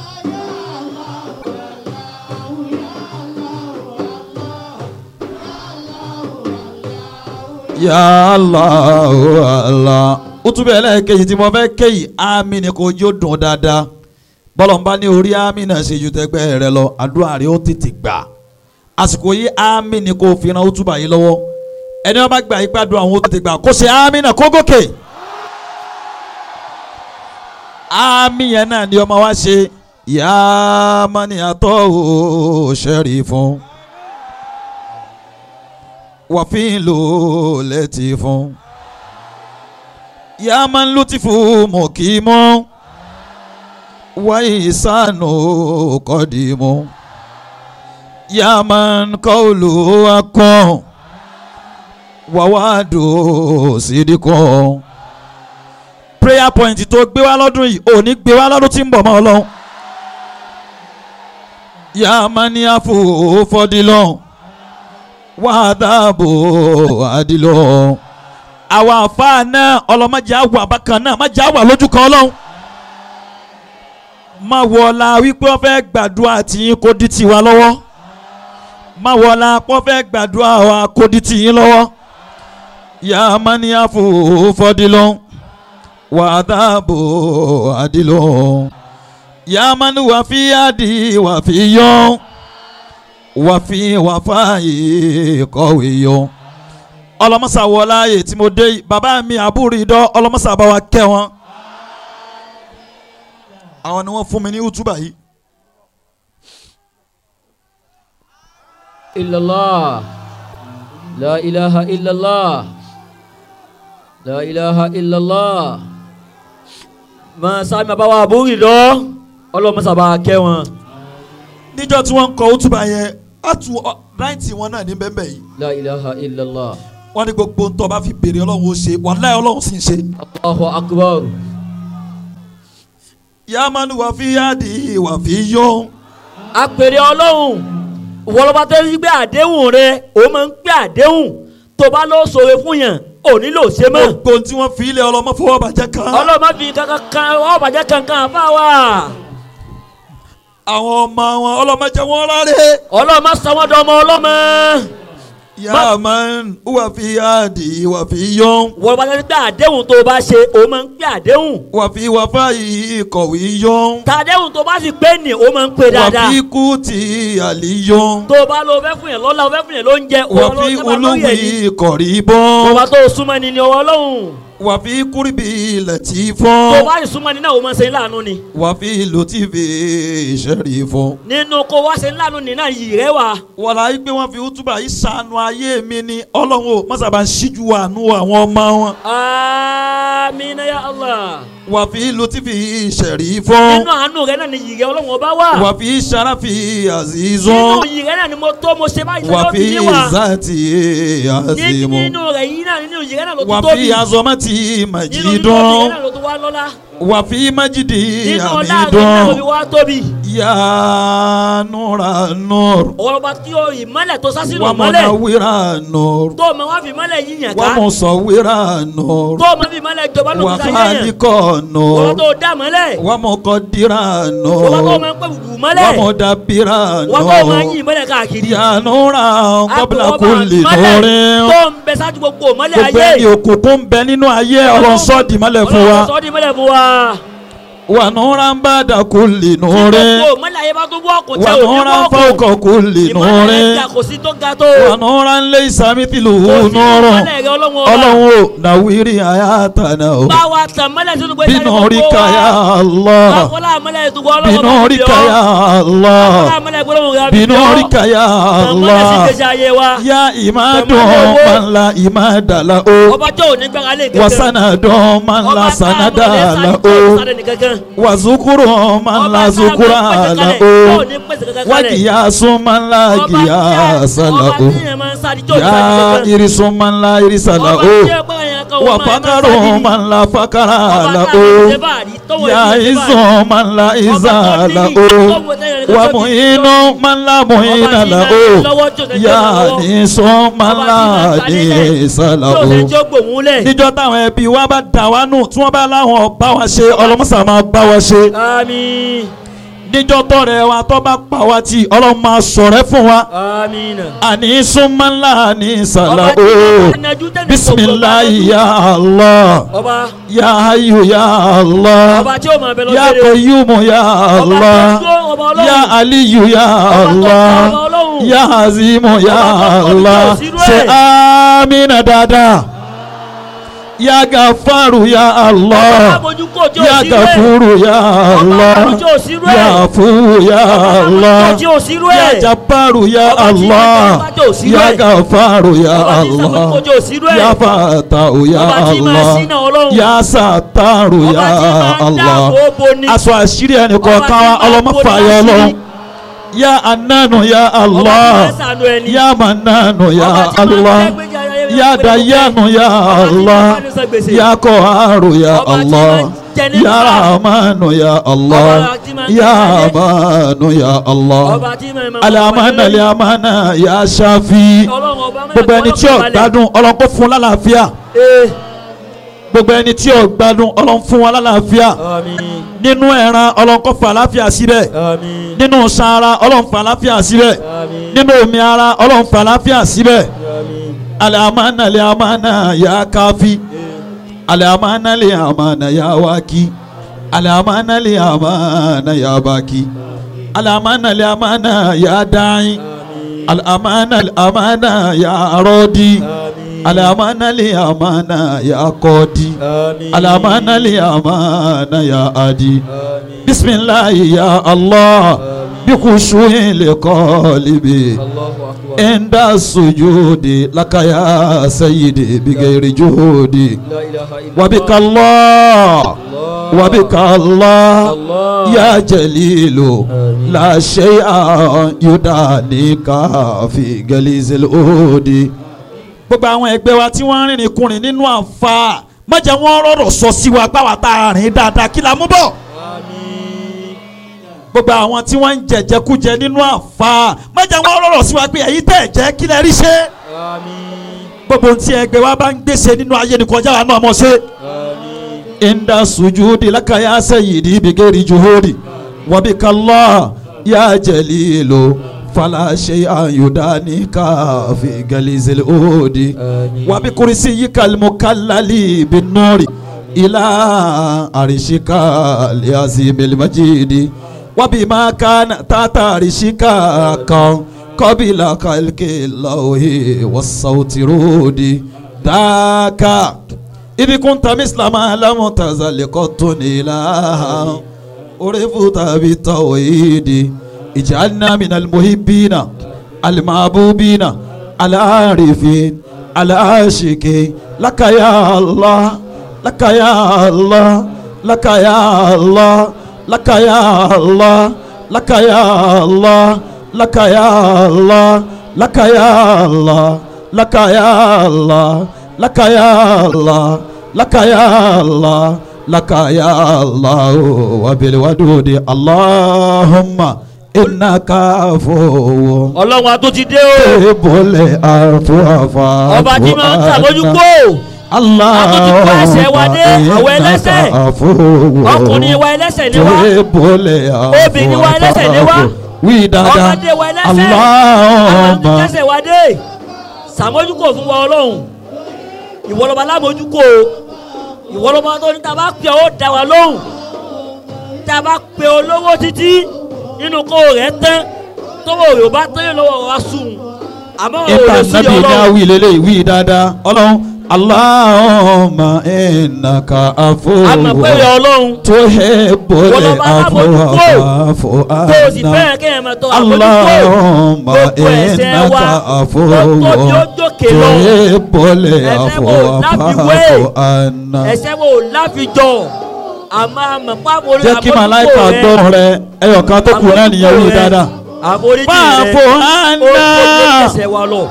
Ya Allah, oh Allah. ó tún bẹ́ẹ̀ lẹ́ẹ̀kejì tí mo fẹ́ kéyìí àmì ni kò jó dùn dáadáa bọ́lọ̀ ń bá ní orí àmì náà ṣe ju tẹgbẹ́ rẹ lọ àdúrà rẹ ó tètè gbà àsìkò yìí àmì ni kò fi ran ó túbà yìí lọ́wọ́ ẹni wọn bá gbà yí gbàdúrà àwọn ó tètè gbà kó ṣe àmì náà kó gòkè àmì yẹn náà ni ọmọ wa ṣe yàá mani àtọ́ ò ṣẹ́rí fún wàfin ló létí fún yàá máa ń lùtì fún mọ̀kímọ́ wáyé sànù kọ́dìmọ́ yàá máa ń kọ́ olú akọ́ wàwádò sídìkọ́ prayer point tó gbé wá lọ́dún yìí ò ní gbé wá lọ́dún tí ń bọ̀ mọ́ ọlọ́run yàá máa ní àfòfọ́dìlọ́ọ̀ wàdàbò àdìlọ. àwọn àfáà náà ọlọ́mọdé àwọ̀ àbákan náà má jẹ́ àwọ̀ lójú kan ọlọ́run. má wọlá wípé wọ́n fẹ́ gbàdúrà tí yín kó di tiwa lọ́wọ́. má wọlá wọ́n fẹ́ gbàdúrà wa kó di tiyín lọ́wọ́. yà á má ní àfò fọdílọ. wàdàbò àdìlọ. yà á má ní wàfíàdì wàfíyọ wàfi wàfáàyè kọ̀wé yọ. ọlọmọsà wọlá ayé tí mo dé yìí bàbá mi àbúrò ìdọ́ ọlọmọsà bá wa kẹ́ wọn. àwọn ni wọ́n fún mi ní útúbà yìí. illallah la ilaha illallah la ilaha illallah máa sábà bá wa àbúrò lọ ọlọmọsàbà kẹ́ wọn. níjọ́ tí wọ́n ń kọ útúbà yẹn á tu ráìtì wọn náà ní bẹ́ẹ̀ yìí. la ilaha illallah wọ́n ní gbogbo ntọ́ bá fi béèrè ọlọ́run ó ṣe wàláyé ọlọ́run sì ń ṣe. allahu akbar yamani wàfi yáàdì wàfi yọ. àpèrè ọlọ́run wọlọ́ba tó ń gbé àdéhùn rẹ ó máa ń gbé àdéhùn tó bá lọ sọ̀rọ̀ fún yàn ò nílò ṣe mọ́ gbogbo tí wọ́n fi ilé ọlọ́mọ fọwọ́ bàjẹ́ kan. ọlọ́mọ fi kankan kan ọ̀bàjẹ́ kankan fà wá àwọn ọmọ wọn ọlọ́mọdé wọn rárẹ̀. ọlọ́mọ sọmọdọ̀ ọmọ ọlọ́mọ. yá man wà fi àdì wà fi yọ́n. wọ́n bá gbé àdéhùn tó o bá ṣe o máa ń gbé àdéhùn. wà fi wà fáyì kọ̀wé yọ́n. tàdéhùn tó o bá sì pé ní o máa ń pè wà dáadáa. fi kú ti àlì yọ́n. tó o bá lọ fẹ́ fún yẹn lọ́la o fẹ́ fún yẹn lóúnjẹ o wà lọ fi sábà lórí ẹ̀ ní. olúwi kọ̀rí tó o bá bọ́n. tó o súnmọ́ ni ni ọwọ́ ọlọ́run. wà fi kúrìbì lẹ́tì tó o fọ́n. bá sì súnmọ́ ni náà o máa ṣe ńláàánú ni. wà fi lòtìfì ìṣẹ̀rí fọ́n. nínú kó wá ṣe ńláàánú ni náà yìí rẹ wà. wàlá yìí pé wọ́n fi útúbà yìí sànù ayé mi ni ọlọ́run ò mọ́sàbà ń ṣíjú àánú àwọn ọmọ wọn. amina ya allah. wà fi lòtìfì ìṣẹ̀rí fọ́n. nínú àánú rẹ náà ni yìí rẹ ọlọ́run ọba wà. wà fi sàràfì nínú àzìzọ́n. yìí rẹ náà ni mo tó mo ṣe báyìí wà lọ́dún fi ní wa. zati Ní- azimu. nínú rẹ yìí náà nínú yìí rẹ náà ló wà tún tóbi. fi azọmọti nínú nínú yìí majidọ́n. rẹ náà ló tún wá lọ́lá. wà fi majidi nínú ọ̀la rẹ náà ló fi amidọ́n. wá tóbi. ya nura nur. ọ̀rọ̀ba tí o ìmọ̀lẹ̀ tó sásìlò wà mọ́lẹ̀ munawira nur. tó o mọ̀ wá fi mọ́lẹ̀ yíyàn wà ká musawira nur. tó o mọ̀ fi mọ́lẹ̀ jọba ló wà fi sáyẹ̀yàn khaliqa ọ̀rọ̀ nur. tó o dá mọ́lẹ̀ wà muqaddira ọ̀rọ̀ tó o nur. mọ̀ pẹ́ bùbù wà mọ́lẹ̀ mudabbira ọ̀rọ̀ tó o mọ̀ nur. yín mọ́lẹ̀ káàkiri ya nura qabla Àtọwọ́ba kulli mọ́lẹ̀ nurin. tó ń bẹ sáájú gbogbo mọ́lẹ̀ gbogbo ayé ẹni òkùnkùn ń bẹ nínú ayé ọlọ́run sọ́ di mọ́lẹ̀ fún wa. Ọlọ́run sọ di mọ́lẹ̀ fún wa wà nùrà ń bá dà kú lè tí nùrẹ́. gbogbo mọ́lẹ̀ ayé bá tó bọ́ ọkùn wà tẹ òní nùrà ń bọ́ fọ́ ọkùn ọkọ̀ kú lè ìmọ̀lẹ̀ rẹ̀ nùrẹ́. ga kò sí tó ga tó wà nùrà ń lé ìsàmì tìlù kò sí nùrọ̀. ìmọ̀lẹ̀ rẹ̀ ọlọ́run ọba ọlọ́run ò nàwírí àyàtànà o. bá wa tàn mọ́lẹ̀ sínú gbé bínú orí kàyà Allah. báwọlá mọ́lẹ̀ ìtúgbọ́ ọlọ́run bínú ọba orí bí ọ. kàyà Allah. báwọlá mọ́lẹ̀ ìgbọ́lọ́run rẹ̀ bí bínú ọ. orí kàyà tàn mọ́lẹ̀ sí Allah. ìgbésí ayé wa yá ìmádùn Tẹ̀mọ́lẹ̀ owó. mọ́nla ìmádàlá o. ọba tó ò ní gbára lé kankan wasanadun mọ́nla sanadàlá o. wazukuru mọ́nla zukura la o. wagiyasun mọ́nla giyasa la o. ya irisun mọ́nla irisa la o. wafakaru mọ́nla fakara la o. ya izun mọ́nla iza la o. wamuhinu mọ́nla muhina la o. ya nisun mọ́nla nisa la o níjọ́ táwọn ẹbí wa bá dà wá nù tí wọ́n bá láwọn bá wa ṣe ọlọ́mọsà máa bá wa ṣe Àmín. níjọ́ tọrẹ wa tó bá pa wá tí ọlọ́run máa sọ̀rẹ́ fún wa Àmín. àní súnmọ́lá ní sàlá Ọba o tí máa najú tẹ́lẹ̀ bisimilayi ya allah ọba ya ayu ya allah ọba tí ó máa bẹ lọ ya lédè. koyumu ya allah ọba tó tó ọba ọlọ́run. ya aliyu ya Ọba tó allah tó ọba ọlọ́run. ya azimu ya Ọba tó tó allah tó sírú ẹ̀. ṣe amina dada ya gafaru ya ọba allah abojú kò tí ò ya sí rẹ̀. gafuru ya ọba allah abojú tí ò sí rẹ̀. ya afu ya allah ọba tí ò sí rẹ̀. ya jabaru ya Ọba tí allah ọba tí ò sí ya rẹ̀. gafaru ya ọba tí allah sàmójúkò tí ò sí rẹ̀. ya fatahu ya ọba tí máa allah ṣínà ọlọ́run. ya sataru ọba ya tí máa allah dáàbò bo ni. aṣọ àṣírí ẹnì Ọba kọ̀ọ̀kan tí wa máa ọlọ́mọ bo ni fààyè láṣírí. ọlọ́run ya ananu ya ọba tí allah máa ṣàánú ẹni. ya mananu ya Ọba tí máa allah gbẹ́gbẹ́jà ayẹyẹ ya gbẹ́gbẹ́ dayanu ya Ọba tí allah máa bá ní san gbèsè. ya koharu ya Ọba tí allah máa jẹ nínú ya bá. rahmanu ya allah Ọba tí máa ya jẹ ayé. amanu ya allah ọba tí máa máa alamana alamana ya shafi ọlọ́run ọba máa gbogbo ẹni tí ó gbádùn ọlọ́run kó fún lálàáfíà ee gbogbo ẹni tí ó gbádùn ọlọ́run fún wọn lálàáfíà àmín nínú ẹran ọlọ́run kó fà láfíà síbẹ̀ àmín nínú sara ọlọ́run fà láfíà síbẹ̀ àmín nínú omi ara ọlọ́run fà láfíà síbẹ̀ àmín alamana alamana ya kafi alamana alamana ya waki alamana alamana ya baki alamana alamana ya da'i alamana alamana ya rodi alamana alamana ya kodi alamana alamana ya adi bisimilahi ya allah bikushuhi liqalibi inda sujudi laka ya sayyidi bigayri juhudi wabika allah wabika allah ya jalilu la shay'a yudanika fi galizil udi gbogbo àwọn ẹgbẹ́ wa tí wọ́n ń rìnrìn kùnrin nínú àǹfà má jẹ́ wọ́n rọ̀rọ̀ sọ sí wa pàwọ́ tá a rìn dáadáa kí la mú bọ̀ gbogbo àwọn tí wọ́n ń jẹ̀jẹ̀kújẹ nínú àǹfà má jẹ́ wọ́n rọ̀rọ̀ sí wa pé ẹ̀yin tẹ̀ jẹ́ kí lẹ rí ṣe gbogbo ohun tí ẹgbẹ́ wa bá ń gbèsè nínú ayé ni kọjá wa náà mọ̀ ṣe. inda sujudi laka ya sayyidi bigeri juhudi wabika allah يا جليل فلا شيء يدانيك في جليز الأود وبكرسيك المكلل بالنور إلى عرشك العظيم المجيد وبما كان تحت عرشك كان قبل خلق الله والصوت رودي ذاك إذ كنت مثل ما لم تزل قط إله عرفت بالتوحيد اجعلنا من المحبين المحبوبين العارفين العاشقين لك يا الله لك يا الله لك يا الله لك يا الله لك يا الله لك يا الله لك يا الله لك يا الله لك يا الله لك يا الله لك يا الله وبالودود اللهم إنك عفو ọlọ́run a tó ti dé o تحب العفو فاعف ọba tí máa ń tàbójúkó الله Àtúntò ẹsẹ̀ wa dé, àwọn ẹlẹ́ṣẹ̀. ọkùnrin wa ẹlẹ́sẹ̀ ni wá Obìnrin wa ẹlẹ́ṣẹ̀ ni wá. wí dáadáa ọmọdé wa ẹlẹ́sẹ̀ àwọn Allahumma ẹlẹ́sẹ̀ wa dé sàmójúkò fún wa ọlọ́run ìwọlọ́ba lámójúkò ìwọlọ́ba tó ní tá a bá pè ó dá wa lóhùn tá a bá pè olówó títí nínú kó rẹ̀ tán tówó rẹ̀ ò bá tán yóò lọ́wọ́ wa sùn àmọ́ òun ìta ò lè sí nàbì ní ọlọ́run awì lélẹ̀ wí dáadáa ọlọ́run Allahumma innaka àmọ́ pé rẹ̀ afuwwun ọlọ́run tuhibbul Ìwọlọ́ba afwa alábòjútó. fa'fu tó o sì anna fẹ́ràn kéèyàn máa tọ́ àmójúkò Allahumma gbogbo ẹ̀ṣẹ̀ wa innaka tó afuwwun tóbi ó jókè lọ tuhibbul Ẹ̀ṣẹ̀ afwa wo láfiwé? fa'fu anna. ẹ̀ṣẹ̀ wo láfijọ́ àmọ́ àmọ́ pàbó jẹ́ kí màláìka gbọ́rọ̀ rẹ ẹyọ kan tó kù náà nìyẹn wí dáadáa. àforíjì rẹ Fa'fu ó anna. tóbi ẹ̀ṣẹ̀ wa lọ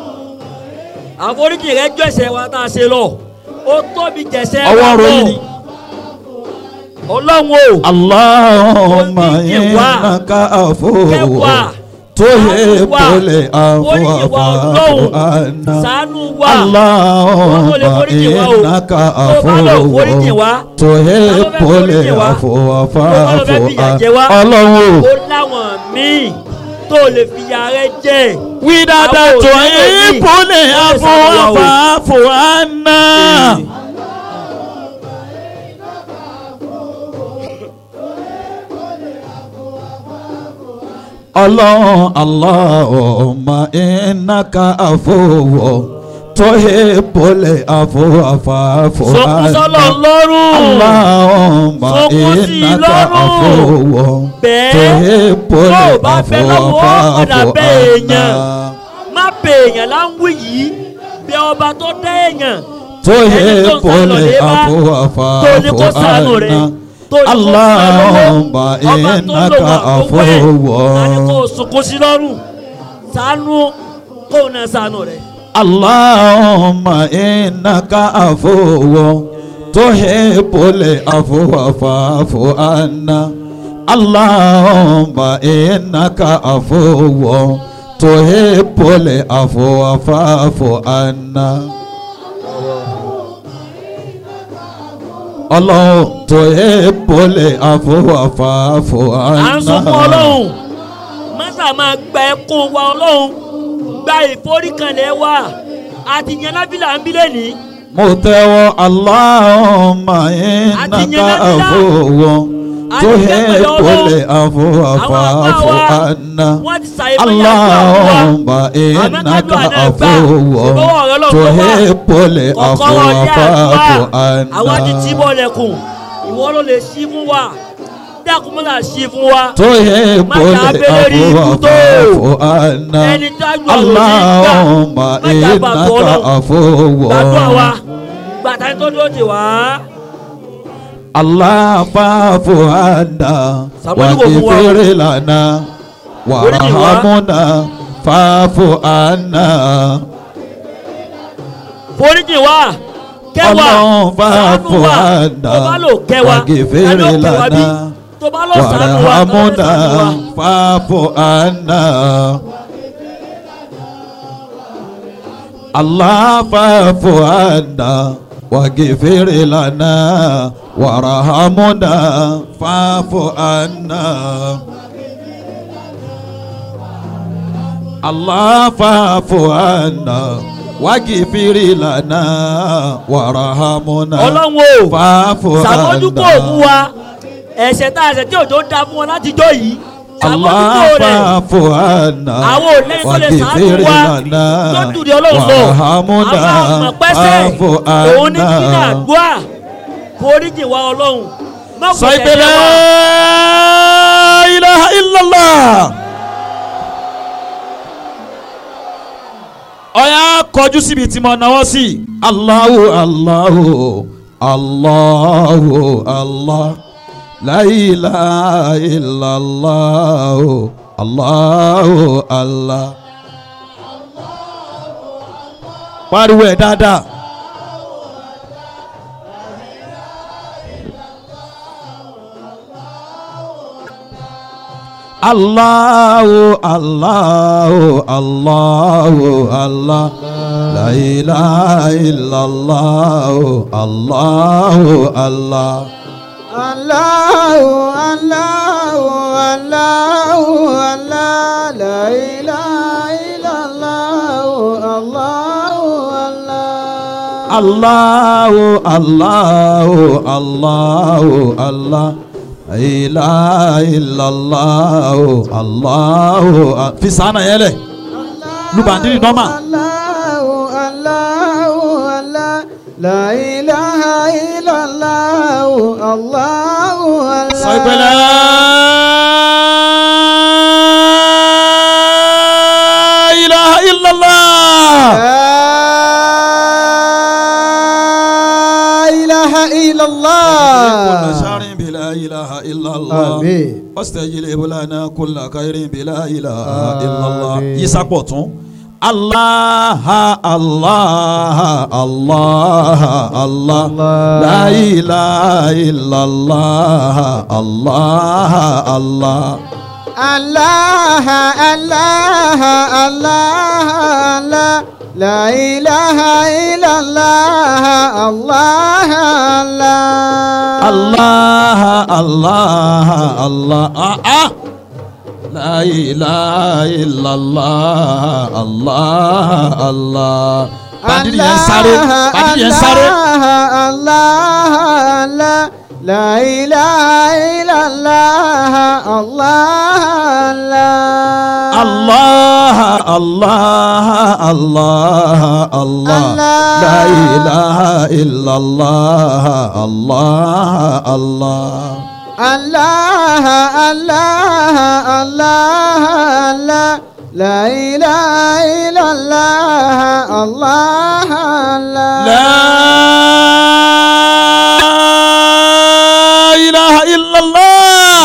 àforíjì rẹ jọ ẹ̀ṣẹ̀ wa tá a ṣe lọ ó tóbi jẹ̀ṣẹ̀ wa ọwọ́ lọ ròyìn ni. ọlọ́run o Allahumma Oníyìn wá. innaka afuwwun kẹwàá tuhibbul afwa oríjì wa fa'fu ọlọ́run anna. ṣàánú wa Allahumma Wọ́n lè foríjì wá o. innaka Tó bá lọ foríjì wá. afuwwun tuhibbul foríjì wá. afwa Tó bá lọ fa'fu fẹ́ fìyà jẹ wá. anna. Ọlọ́run o. ó láwọn míì tó lè fìyà rẹ jẹ wí dáadáa Àwọn tó òṣèlú yìí, ìpolè wọ́n lè ṣàdúrà o. àfọwọ́fà àná. ọlọ́run Allahumma innaka afuwwun tuhibbul afwa fa'fu sọkúsọlọ anna. lọ́rùn Allahumma Sọkún sí i innaka lọ́rùn. afuwwun bẹ́ẹ̀ tuhibbul tó o bá fẹ́ afwa lọ́wọ́ padà fa'fu bẹ́ èèyàn anna. má bẹ èèyàn láwùí yìí bẹ ọba tó dá èèyàn tuhibbul afwa tó ní kó fa'fu ṣàánú rẹ̀ anna. tó ní kó Allahumma ṣàánú ọba tó innaka lò wà tó wẹ̀ afuwwun. láti kó o sunkún sí lọ́rùn ṣàánú kó o náà ṣàánú rẹ̀. Allahumma innaka afuwwun tuhibbul afwa fa'fu anna. Allahumma innaka afuwwun tuhibbul afwa fa'fu anna. Ọlọ́run tuhibbul afwa fa'fu anna. à ń sunkún ọlọ́run mọ́sà máa gba ẹkún wa ọlọ́run gba ìforíkanlẹ̀ wa àti yẹn nábìlà ń bí lẹ́nìí mo tẹ́wọ́ Allahumma Àti innaka yẹn nábìlà. afuwwun Àti yẹn pẹ̀lú tuhibbul Ọlọ́run. afwa àwọn àpá fa'fu wa anna. wọ́n ti ṣàyẹ̀mọ́ Allahumma innaka afuwwun tuhibbul afwa fa'fu àwọn ti tí anna. bọ́ lẹ́kùn ìwọ ló lè ṣí fún wa dákun mọ́tà ṣí fún wa tuhibbul Má jà abẹ́lé rí afwa ikú tó. fa'fu anna. ẹni tájú àwọn òní Allahumma gbà má jà bàbá innaka ọlọ́run gbàdúrà wa afuwwun. gbàtà tó dúró ti wá. Allah fa'fu anna Sàmójúkò fún wa. waghfir lana Oríjì wa. warhamna fa'fu anna. foríjì wa kẹwàá Ọlọ́run fa'fu ṣàánú wa anna tó bá lò kẹwàá waghfir ẹni ó kẹwàá bí lana tó bá lò ṣàánú wa tó bá lò warhamna ṣàánú wa. fa'fu anna. Allah fa'fu anna waghfir lana warhamna fa'fu anna. Allah fa'fu anna wagifiri lana warahamuna ọlọ́run o fa'fu sàmójúkò fún wa ẹ̀ṣẹ̀ tá a ṣẹ̀ tí òjò da fún wọn láti jọ yìí Allah sàmójúkò rẹ̀ fa'fu anna àwọn ò lẹ́yìn tó lè sàánú wagifiri wa lana tó dùdí ọlọ́run lọ warahamuna àwọn àmọ̀ pẹ́sẹ̀ fa'fu òun ní kí ní anna. àdúrà foríjì wa ọlọ́run má kò sọ tẹ̀lé ìpè la wa. ilaha illallah. ọ̀yà kọjú síbi tí mo náwó sí. Allahu Allahu Allahu Allah la ilaha illallah Allahu Allah. pariwo ẹ̀ dáadáa. Allahu Allahu Allahu Allah La ilaha illallah Allahu Allah Allahu Allahu Allahu Allah la ilaha illallah Allahu Allah Allahu Allahu Allahu Allah La ilaha illallah Allahu A- fi sànà yẹn lẹ̀ lubandiri nọ́mà Allahu Allahu Allah la ilaha illallah Allahu Allah sọ ìpẹlẹ. ilaha illallah. لا إله إلا كل الله شهر بلا إله إلا الله آمين واستجلب لنا كل خير بلا إله إلا الله آمين. يسقطون الله الله الله الله لا إله إلا الله الله الله الله الله الله الله لا إله إلا الله الله الله الله الله الله آه آه لا إله إلا الله الله الله Bandiri yẹn sáré bandiri yẹn sáré. الله الله لا إله إلا الله الله الله الله الله الله لا إله إلا الله الله الله الله الله الله الله لا إله إلا الله الله الله لا إله إلا الله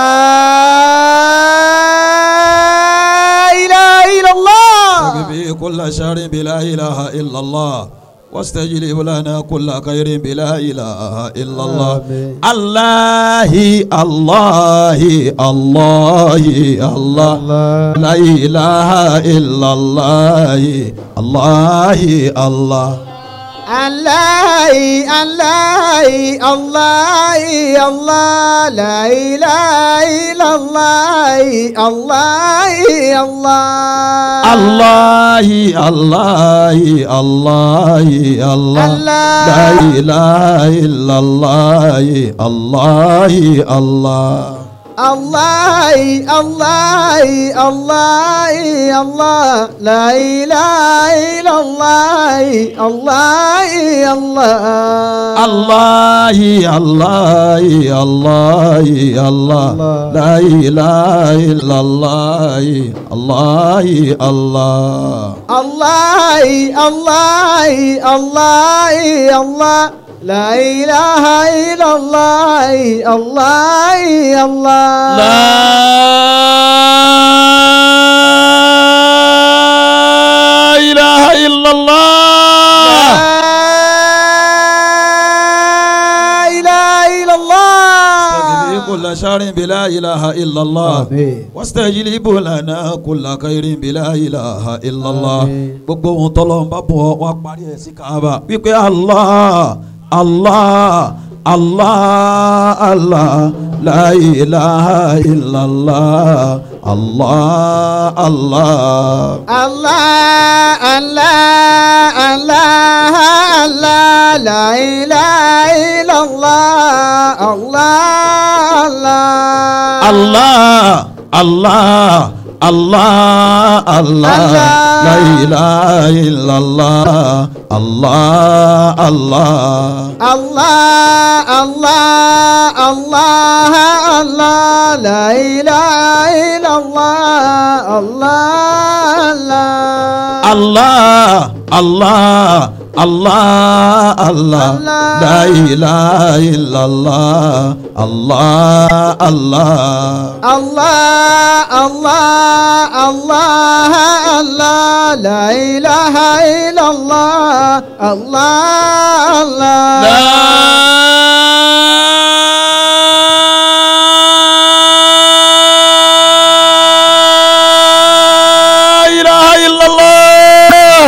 لا إله إلا الله به كل شر بلا إله إلا الله واستجلب لنا كل خير بلا إله إلا الله آمين. الله الله الله الله لا إله إلا الله الله الله الله الله الله الله لا إله إلا الله الله الله الله الله الله الله لا إله إلا الله الله الله الله الله الله الله لا إله إلا الله الله الله الله الله الله الله لا إله إلا الله الله الله الله الله الله الله لا إله إلا الله الله الله لا إله إلا الله لا إله إلا استغفر الله كل شر بلا إله إلا الله آمين. واستجلب لنا كل خير بلا إله إلا الله آمين. gbogbo ohun tọ́lọ́ ń bá bọ̀ wá parí ẹ̀ sí kaaba wípé allah allah Allah Allah la ilaha illallah Allah Allah. Allah Allah Allah Allah la ilaha illallah Allah Allah Allah Allah Allah Allah la ilaha illallah Allah Allah. Allah Allah Allah Allah la ilaha illallah Allah Allah Allah Allah Allah la ilaha illallah Allah Allah. Allah Allah Allah Allah la ilaha illallah Allah Allah لا إله إلا الله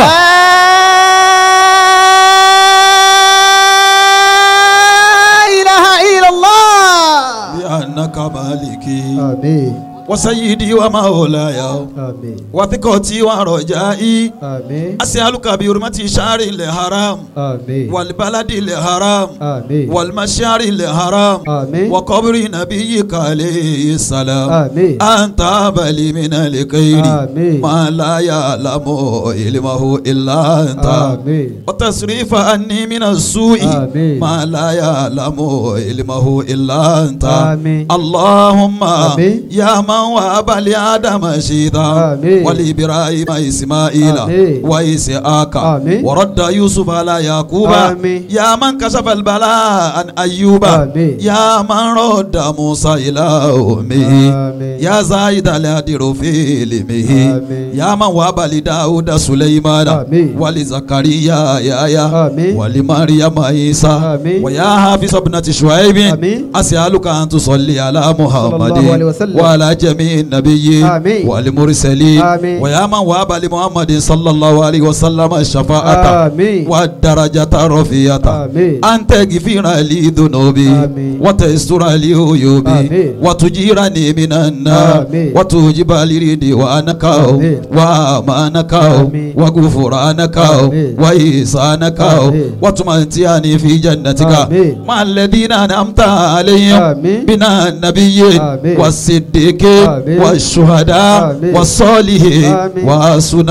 لا إله إلا الله بأنك مالكي آمين وسيدي ومولاي آمين وثقتي ورجائي آمين أسألك بحرمة شهر الحرام آمين والبلد الحرام آمين والمشعر الحرام آمين وقبر نبيك عليه السلام آمين أنت أبلي من الخير آمين. ما لا يعلم علمه إلا أنت آمين وتصريف عني من السوء آمين. ما لا يعلم علمه إلا أنت آمين. اللهم آمين. يا من وهب لآدم شيطا آمين. ولإبراهيم إسماعيل آمين. وإسحاق آمين. ورد يوسف على يعقوب آمين. يا من كشف البلاء عن أيوب آمين. يا من رد موسى إلى أمه آمين. يا زايد الهدر في علمه آمين. يا من وهب لداود سليمان آمين. ولزكريا يا آمين. ولمريم عيسى آمين. ويا حافظ ابنة شعيب آمين. أسألك أن تصلي على محمد الله عليه وسلم. وعلى جميع النبيين آمين. والمرسلين آمين. ويا من وهب لمحمد صلى الله عليه وسلم الشفاعة آمين. والدرجة الرفيعة آمين. أن تغفر لي ذنوبي آمين. وتستر لي عيوبي آمين. وتجيرني من النار آمين. وتوجب لي رضوانك آمين. وأمانك آمين. وغفرانك آمين. وإحسانك آمين. وتمتعني في جنتك آمين. مع الذين أنعمت عليهم آمين. من النبيين آمين. والصديقين آمين. والشهداء آمين. والصالحين آمين. وحسن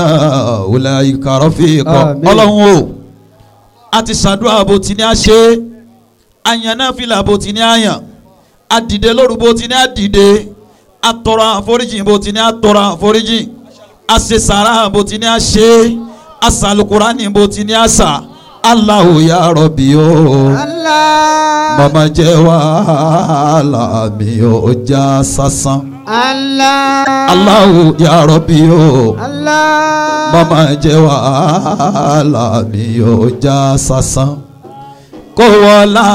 أولئك رفيقا آمين. ọlọ́run o a ti ṣàdúrà bó ti ní a ṣe àyàn náà fìlà bó ti ní àyàn a dìde lóru bó ti ní a dìde a tọrọ àforíjì bó ti ní a tọrọ àforíjì a ṣe sàrà bó ti ní a ṣe a ṣàlùkùránì bó ti ní a ṣà Allahu ya Rabbi o Allah mama jẹ́ wàhálà mi ò já sásán Allah Allahu ya Rabbi o Allah mama jẹ́ wàhálà mi ò já sásán kó wọlá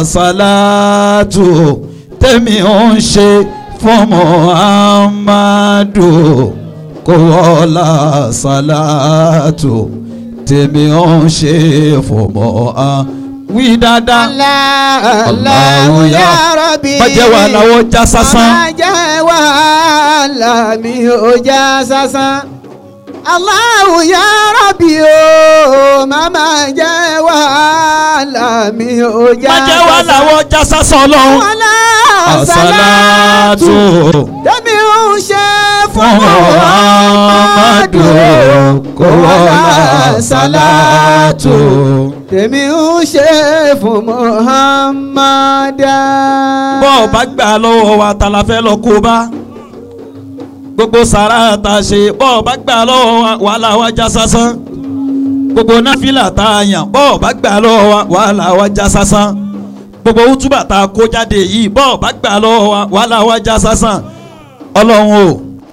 sàlátù tèmi ò ń ṣe fún muhammadu kó wọlá sàlátù tèmi ò ń ṣe fún muhammadu wí dáadáa Allah Allahu ya- ya Rabbi má jẹ́ wàhálà ó já sásán. má jẹ́ wàhálà mi ò já sásán. Allahu ya Rabbi o má má jẹ́ wàhálà mi ò já má jẹ́ wàhálà ó já sásán ọlọ́run. wàhálà àsálàtù tẹ́mi ò ń ṣe fún fún muhammadu kó wọlá sàlátù. tèmi ń ṣe fún Muhammadu. bọ́ ọ bá gbà lọ́wọ́ wa ta la fẹ́ lọ kó bá gbogbo sàrà ta ṣe bọ́ ọ bá gbà lọ́wọ́ wa wàhálà wa já sásán gbogbo náfìlà tá a yàn bọ́ ọ bá gbà lọ́wọ́ wa wàhálà wa já sásán gbogbo útúbà tá a kó jáde yìí bọ́ ọ bá gbà lọ́wọ́ wa wàhálà wa já sásán ọlọ́run o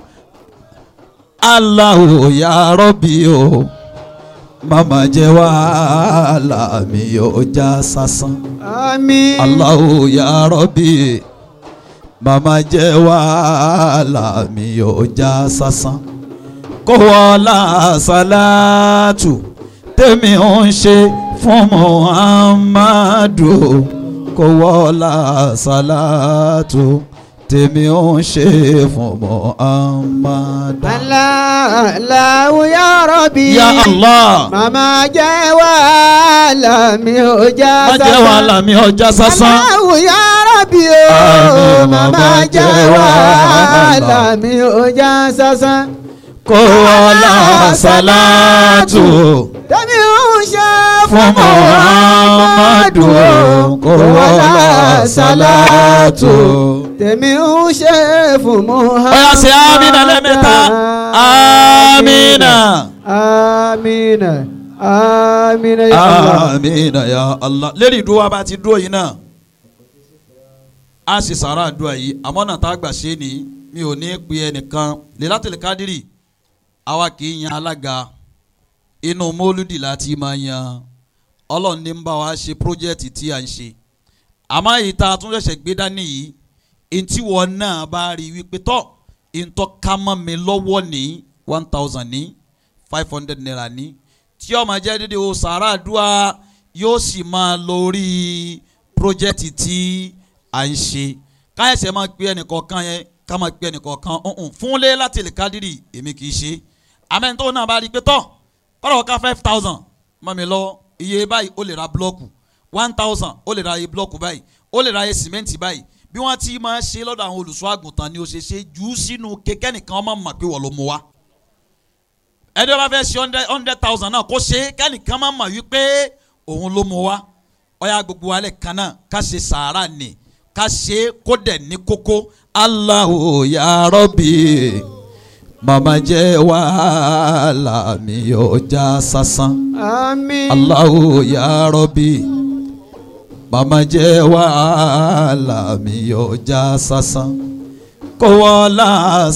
Allahu ya Rabbi o mama jẹ́ wàhálà mi yóò já sásán. àmín. Allahu ya Rabbi màmá jẹ́ wàhálà mi ò já sásán kó wọlá sàlátù tèmi ò ń ṣe fún Muhammadu kó wọ́lá sàlátù tèmi ń ṣe fún Muhammad. Allahu ya Rabbi. ya Allah Màmá jẹ́ wàhálà mi ò já má jẹ́ wàhálà mi ọjà sásán. Allahu ya Rabbi o. Àmín, Màmá jẹ́ wàhálà mi ò já sásán. kó wọ́lá sàlátù Tẹ́mi ń ṣe fún Muhammadu kó wọ́lá sàlátù. Tèmi ń ṣe fún Muhammad. Ọ̀yá ṣe amínà lẹ́mẹ̀ta amínà. Amina. Amina ya Allah. amina ya Allah lérí ìdúró wa bá ti dúró yìí náà a sì sàrà àdúrà yìí àmọ́ náà tá a gbà ṣe ni mi ò ní pe ẹnìkan Lailatul Qadri àwa kì í yan alága inú mólúdì láti máa yan ọlọ́run ní ń bá wa ṣe pírójẹ́tì tí a ń ṣe àmọ́ èyí tá a tún ṣẹ̀ṣẹ̀ gbé dání yìí ntí wọn náà bá rí wípé tọ́ ntọ́ ká mọ́ mi lọ́wọ́ ní one thousand ní five hundred naira ní tí ó máa jẹ́ dédé o sàrà àdúrà yóò sì máa lórí pírójẹ́tì tí à ń ṣe káyọ̀sẹ̀ máa pe ẹnìkọ̀ọ̀kan yẹn ká máa pe ẹnìkọ̀ọ̀kan ọ̀hún fún Lailatul Qadri èmi kì í ṣe àmẹ́ni tó náà bá rí i pé tọ́ kọ́dọ̀ ká five thousand mọ́ mi lọ iye báyìí ó lè ra búlọ́ọ̀kù one thousand ó lè ra iye búlọ́ọ̀kù báyìí ó lè ra iye sìmẹ́ǹtì báyìí bí wọ́n ti máa ṣe lọ́dọ̀ àwọn olùṣọ́ àgùntàn ni ó ṣe ṣe jù ú sínú kékẹ́ nìkan ọmọ mọ̀ pé wọ́n ló mú wa ẹni wọ́n bá fẹ́ ṣe hundred hundred thousand náà kó ṣe kẹ́nìkan máa mọ̀ wípé òun ló mú wa ọ̀yà gbogbo alẹ́ kan náà ká ṣe sàárà ni ká ṣe kó dẹ̀ ní kókó Allahu ya Rabbi màmá jẹ́ wàhálà mi ò já sásán. Àmín. Allahu ya Rabbi màmá jẹ́ wàhálà mi ò já sásán. kó wọlá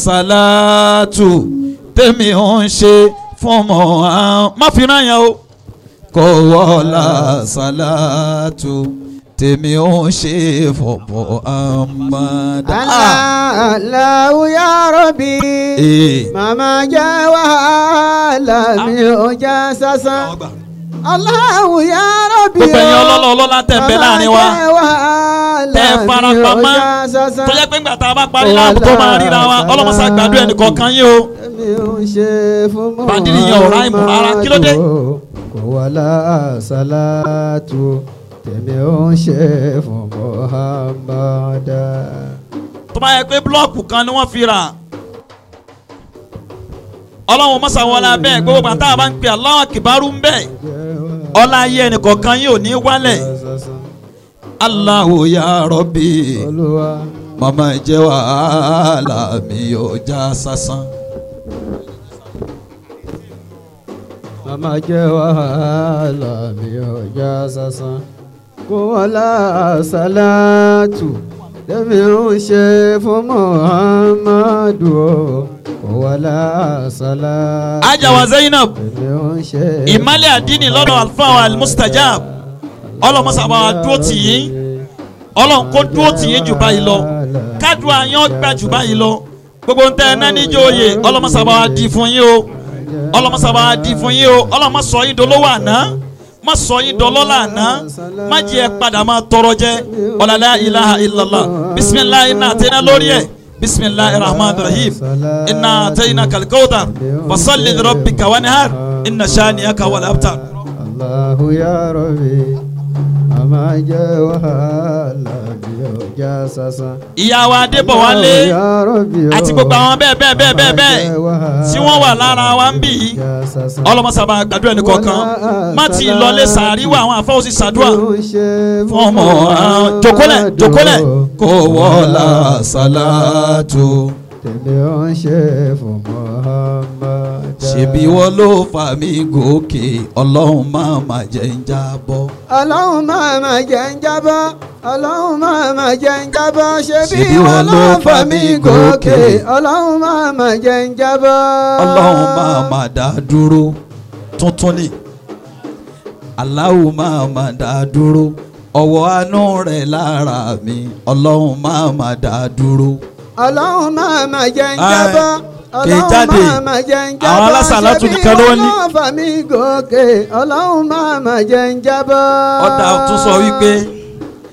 sàlátù tèmi ń ṣe fún mọ́ má fi ràn yẹn o. kó wọlá sàlátù tèmi ń ṣe fún Muhammad. Allahu ya Rabbi. Ee. Màmá jẹ́ wàhálà mi ò já sásán. Allahu ya Rabbi. gbogbo ẹ̀yin ọlọ́lọ́ ọlọ́lá tẹ̀ ń bẹ láàrin wa. Màmá jẹ́ wàhálà tẹ mi ò farapamọ́ já sásán. tó yẹ pé ńgbà tá a bá parí láàbù tó máa ríra wa ọlọ́mọsá gbàdúrà ẹnì kọ̀ọ̀kan yín o. Èmi ò ń ṣe fún mọ́. Bàdìrì yẹn ò ráìmù rárá. Kí ló dé? Kò wá láṣálátù tèmi ò ń ṣe fún Muhammadu. tó bá yẹ pé búlọ́ọ̀kù kan ni wọ́n fi rà ọlọ́run mọ́sá wọlé abẹ́ gbogbo bàtà bá ń pè Allahu Akbaru ń bẹ̀ ọlá ayé ẹnì kọ̀ọ̀kan yín ò ní wálẹ̀ Allahu ya Rabbi Olúwa màmá jẹ́ wàhálà mi ò já sásán. màmá jẹ́ wàhálà mi ò já sásán. Kò wá láṣálátù tèmi ò ń ṣe fún Muhammadu. Kò wá láṣálátù ajawa Zainab tèmi ò ń ṣe. ìmálẹ̀ àdínì lọ́dọ̀ alfa al-mustajab ọlọ́mọsàbà wa dúró tì yín ọlọ́run kó dúró tì yín jù báyìí lọ kádùá yín gbà jù báyìí lọ gbogbo ń tẹ ẹ náà níjó oyè ọlọ́mọsàbà wa di fún yín o ọlọ́mọsàbà wa di fún yín o ọlọ́mọ sọ yín dolówó àná má sọ yín dọlọ́lá àná má jẹ́ ẹ padà máa tọrọ jẹ ọ̀làlá ilaha illallah bisimilahi iná àtẹná lórí ẹ̀ bisimilahi rahman rahim iná àtẹná kalikawtar fasalli rabbika wanihar inna shani'aka wal abtar. Allahu ya Rabbi, màmá jẹ́ wàhálà mi ò já sásán. ìyàwó adébọ̀wálé Allahu ya Rabbi o, àti gbogbo àwọn bẹ́ẹ̀ bẹ́ẹ̀ bẹ́ẹ̀ bẹ́ẹ̀ bẹ́ẹ̀ tí wọ́n wà lára wa ń bì í já sásán. ọlọ́mọsàbà gbàdúrà ẹnì kọ̀ọ̀kan má ti lọlé sàárìwá àwọn afọ́wọ́sí sàdúrà fún ọmọ jòkólẹ̀ jòkólẹ̀ kò wọ́lá sàlátù. Tèmi ò ń ṣe fún Muhammad. ṣebí wọ́n ló fà mí gòkè ọlọ́run máa má jẹ́ ń jábọ́. Ọlọ́run máa ma jẹ́ ń jábọ́. Ọlọ́run máa ma jẹ́ ń jábọ́. Ṣé bí Ṣebí wọn ló fà mí gòkè? Ọlọ́run máa ma jẹ́ ń jábọ́. ọlọ́run máa má dá dúró tuntun ni aláwo máa má dá dúró ọwọ́ àánú rẹ̀ lára mi ọlọ́run máa má dá dúró. Ọlọ́run máa ma jẹ́ ń Ẹ, jábọ́. kì í jáde. Ọlọ́run máa ma jẹ́ ń jábọ́. Àwọn alásàlátù Ṣebí nìkan ló wọn ní. ló fà mí gòkè? Ọlọ́run máa ma jẹ́ ń jábọ́. ọ̀dà tún sọ wípé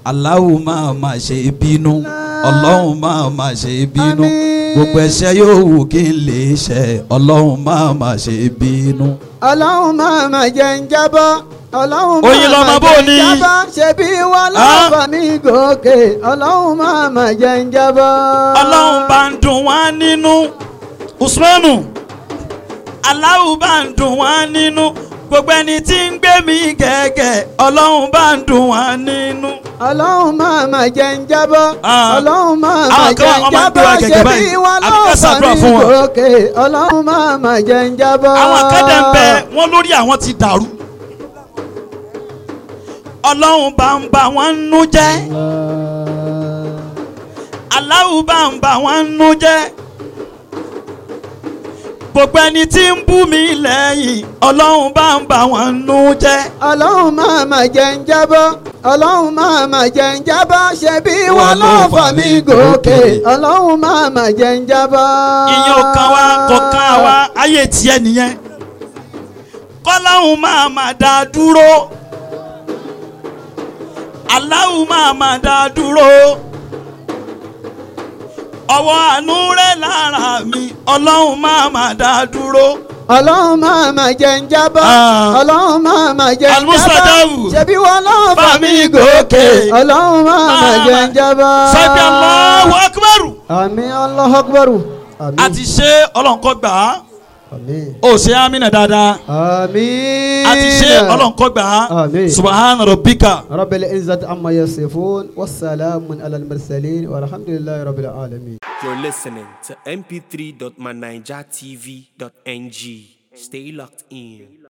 Allahu máa ma ṣe bínú ọlọ́run máa ma ṣe bínú Àmín. gbogbo ẹ̀ṣẹ̀ yóò wù kí n lè ṣe ọlọ́run máa ma ṣe bínú. ọlọ́run máa ma jẹ́ ń jábọ́ ọlọ́run Oyin máa lọmọ ma bó jẹ́ ń ni? jábọ́ ṣebí wọn Ah? lọ́fà mi gòkè ọlọ́run máa ma jẹ́ ń jábọ́. ọlọ́run bá ń dùn wá nínú usmanu aláwo bá ń dùn wá nínú gbogbo ẹni tí ń gbé mi gẹ́gẹ́ ọlọ́run bá ń dùn wá nínú. ọlọ́run máa ma jẹ́ ń jábọ́ Ah. ọlọ́run máa ma Àwọn kan jẹ́ ń wọ́n máa ń gbé wa jábọ́ gẹ̀gẹ̀ ṣebí báyìí. wọn Àbí ká lọ́fà ṣàdúrà mi fún wọn. gòkè ọlọ́run máa ma jẹ́ ń jábọ́. àwọn akẹ́dẹ̀ ń bẹ wọ́n lórí àwọn ti dàrú. ọlọ́run bá ń bá wọn nú jẹ́ aláwo bá ń bá wọn nú jẹ́ gbogbo ẹni tí ń bú mi lẹ́yìn ọlọ́run bá ń bá wọn nú jẹ́. ọlọ́run máa ma jẹ́ ń jábọ́ ọlọ́run máa ma jẹ́ ń jábọ́ ṣebí wọn lọ́fà mi gòkè ọlọ́run máa ma jẹ́ ń jábọ́. ìyẹn ò kan wá kò kan wá ayé tiẹ̀ nìyẹn kọ́láhùn máa máa dá a dúró aláhùn máa máa dá a dúró ọwọ́ àánú rẹ̀ lára mi ọlọ́hun máa máa dá a dúró ọlọ́run máa ma jẹ́ ń jábọ́ Ah. ọlọ́run máa ma jẹ́ ń Al-Mustadafu. jábọ́ ṣebí wọn lọ́fà Fà mi mí gòkè gòkè. ọlọ́run máa ma Ah. jẹ́ ń jábọ́. sọ́jà Allahu Akbar àmín Allahu Akbar àmín àti ṣe ọlọ́nkọ́ gbà á àmín ó ṣe amínà dáadáa àmín àti ṣe ọlọ́nkọ́ gbà á Àmín. subahana rabbika. رب العزة عما يصفون والسلام على المرسلين والحمد لله رب العالمين You're listening to mp3.manijatv.ng. Stay locked in.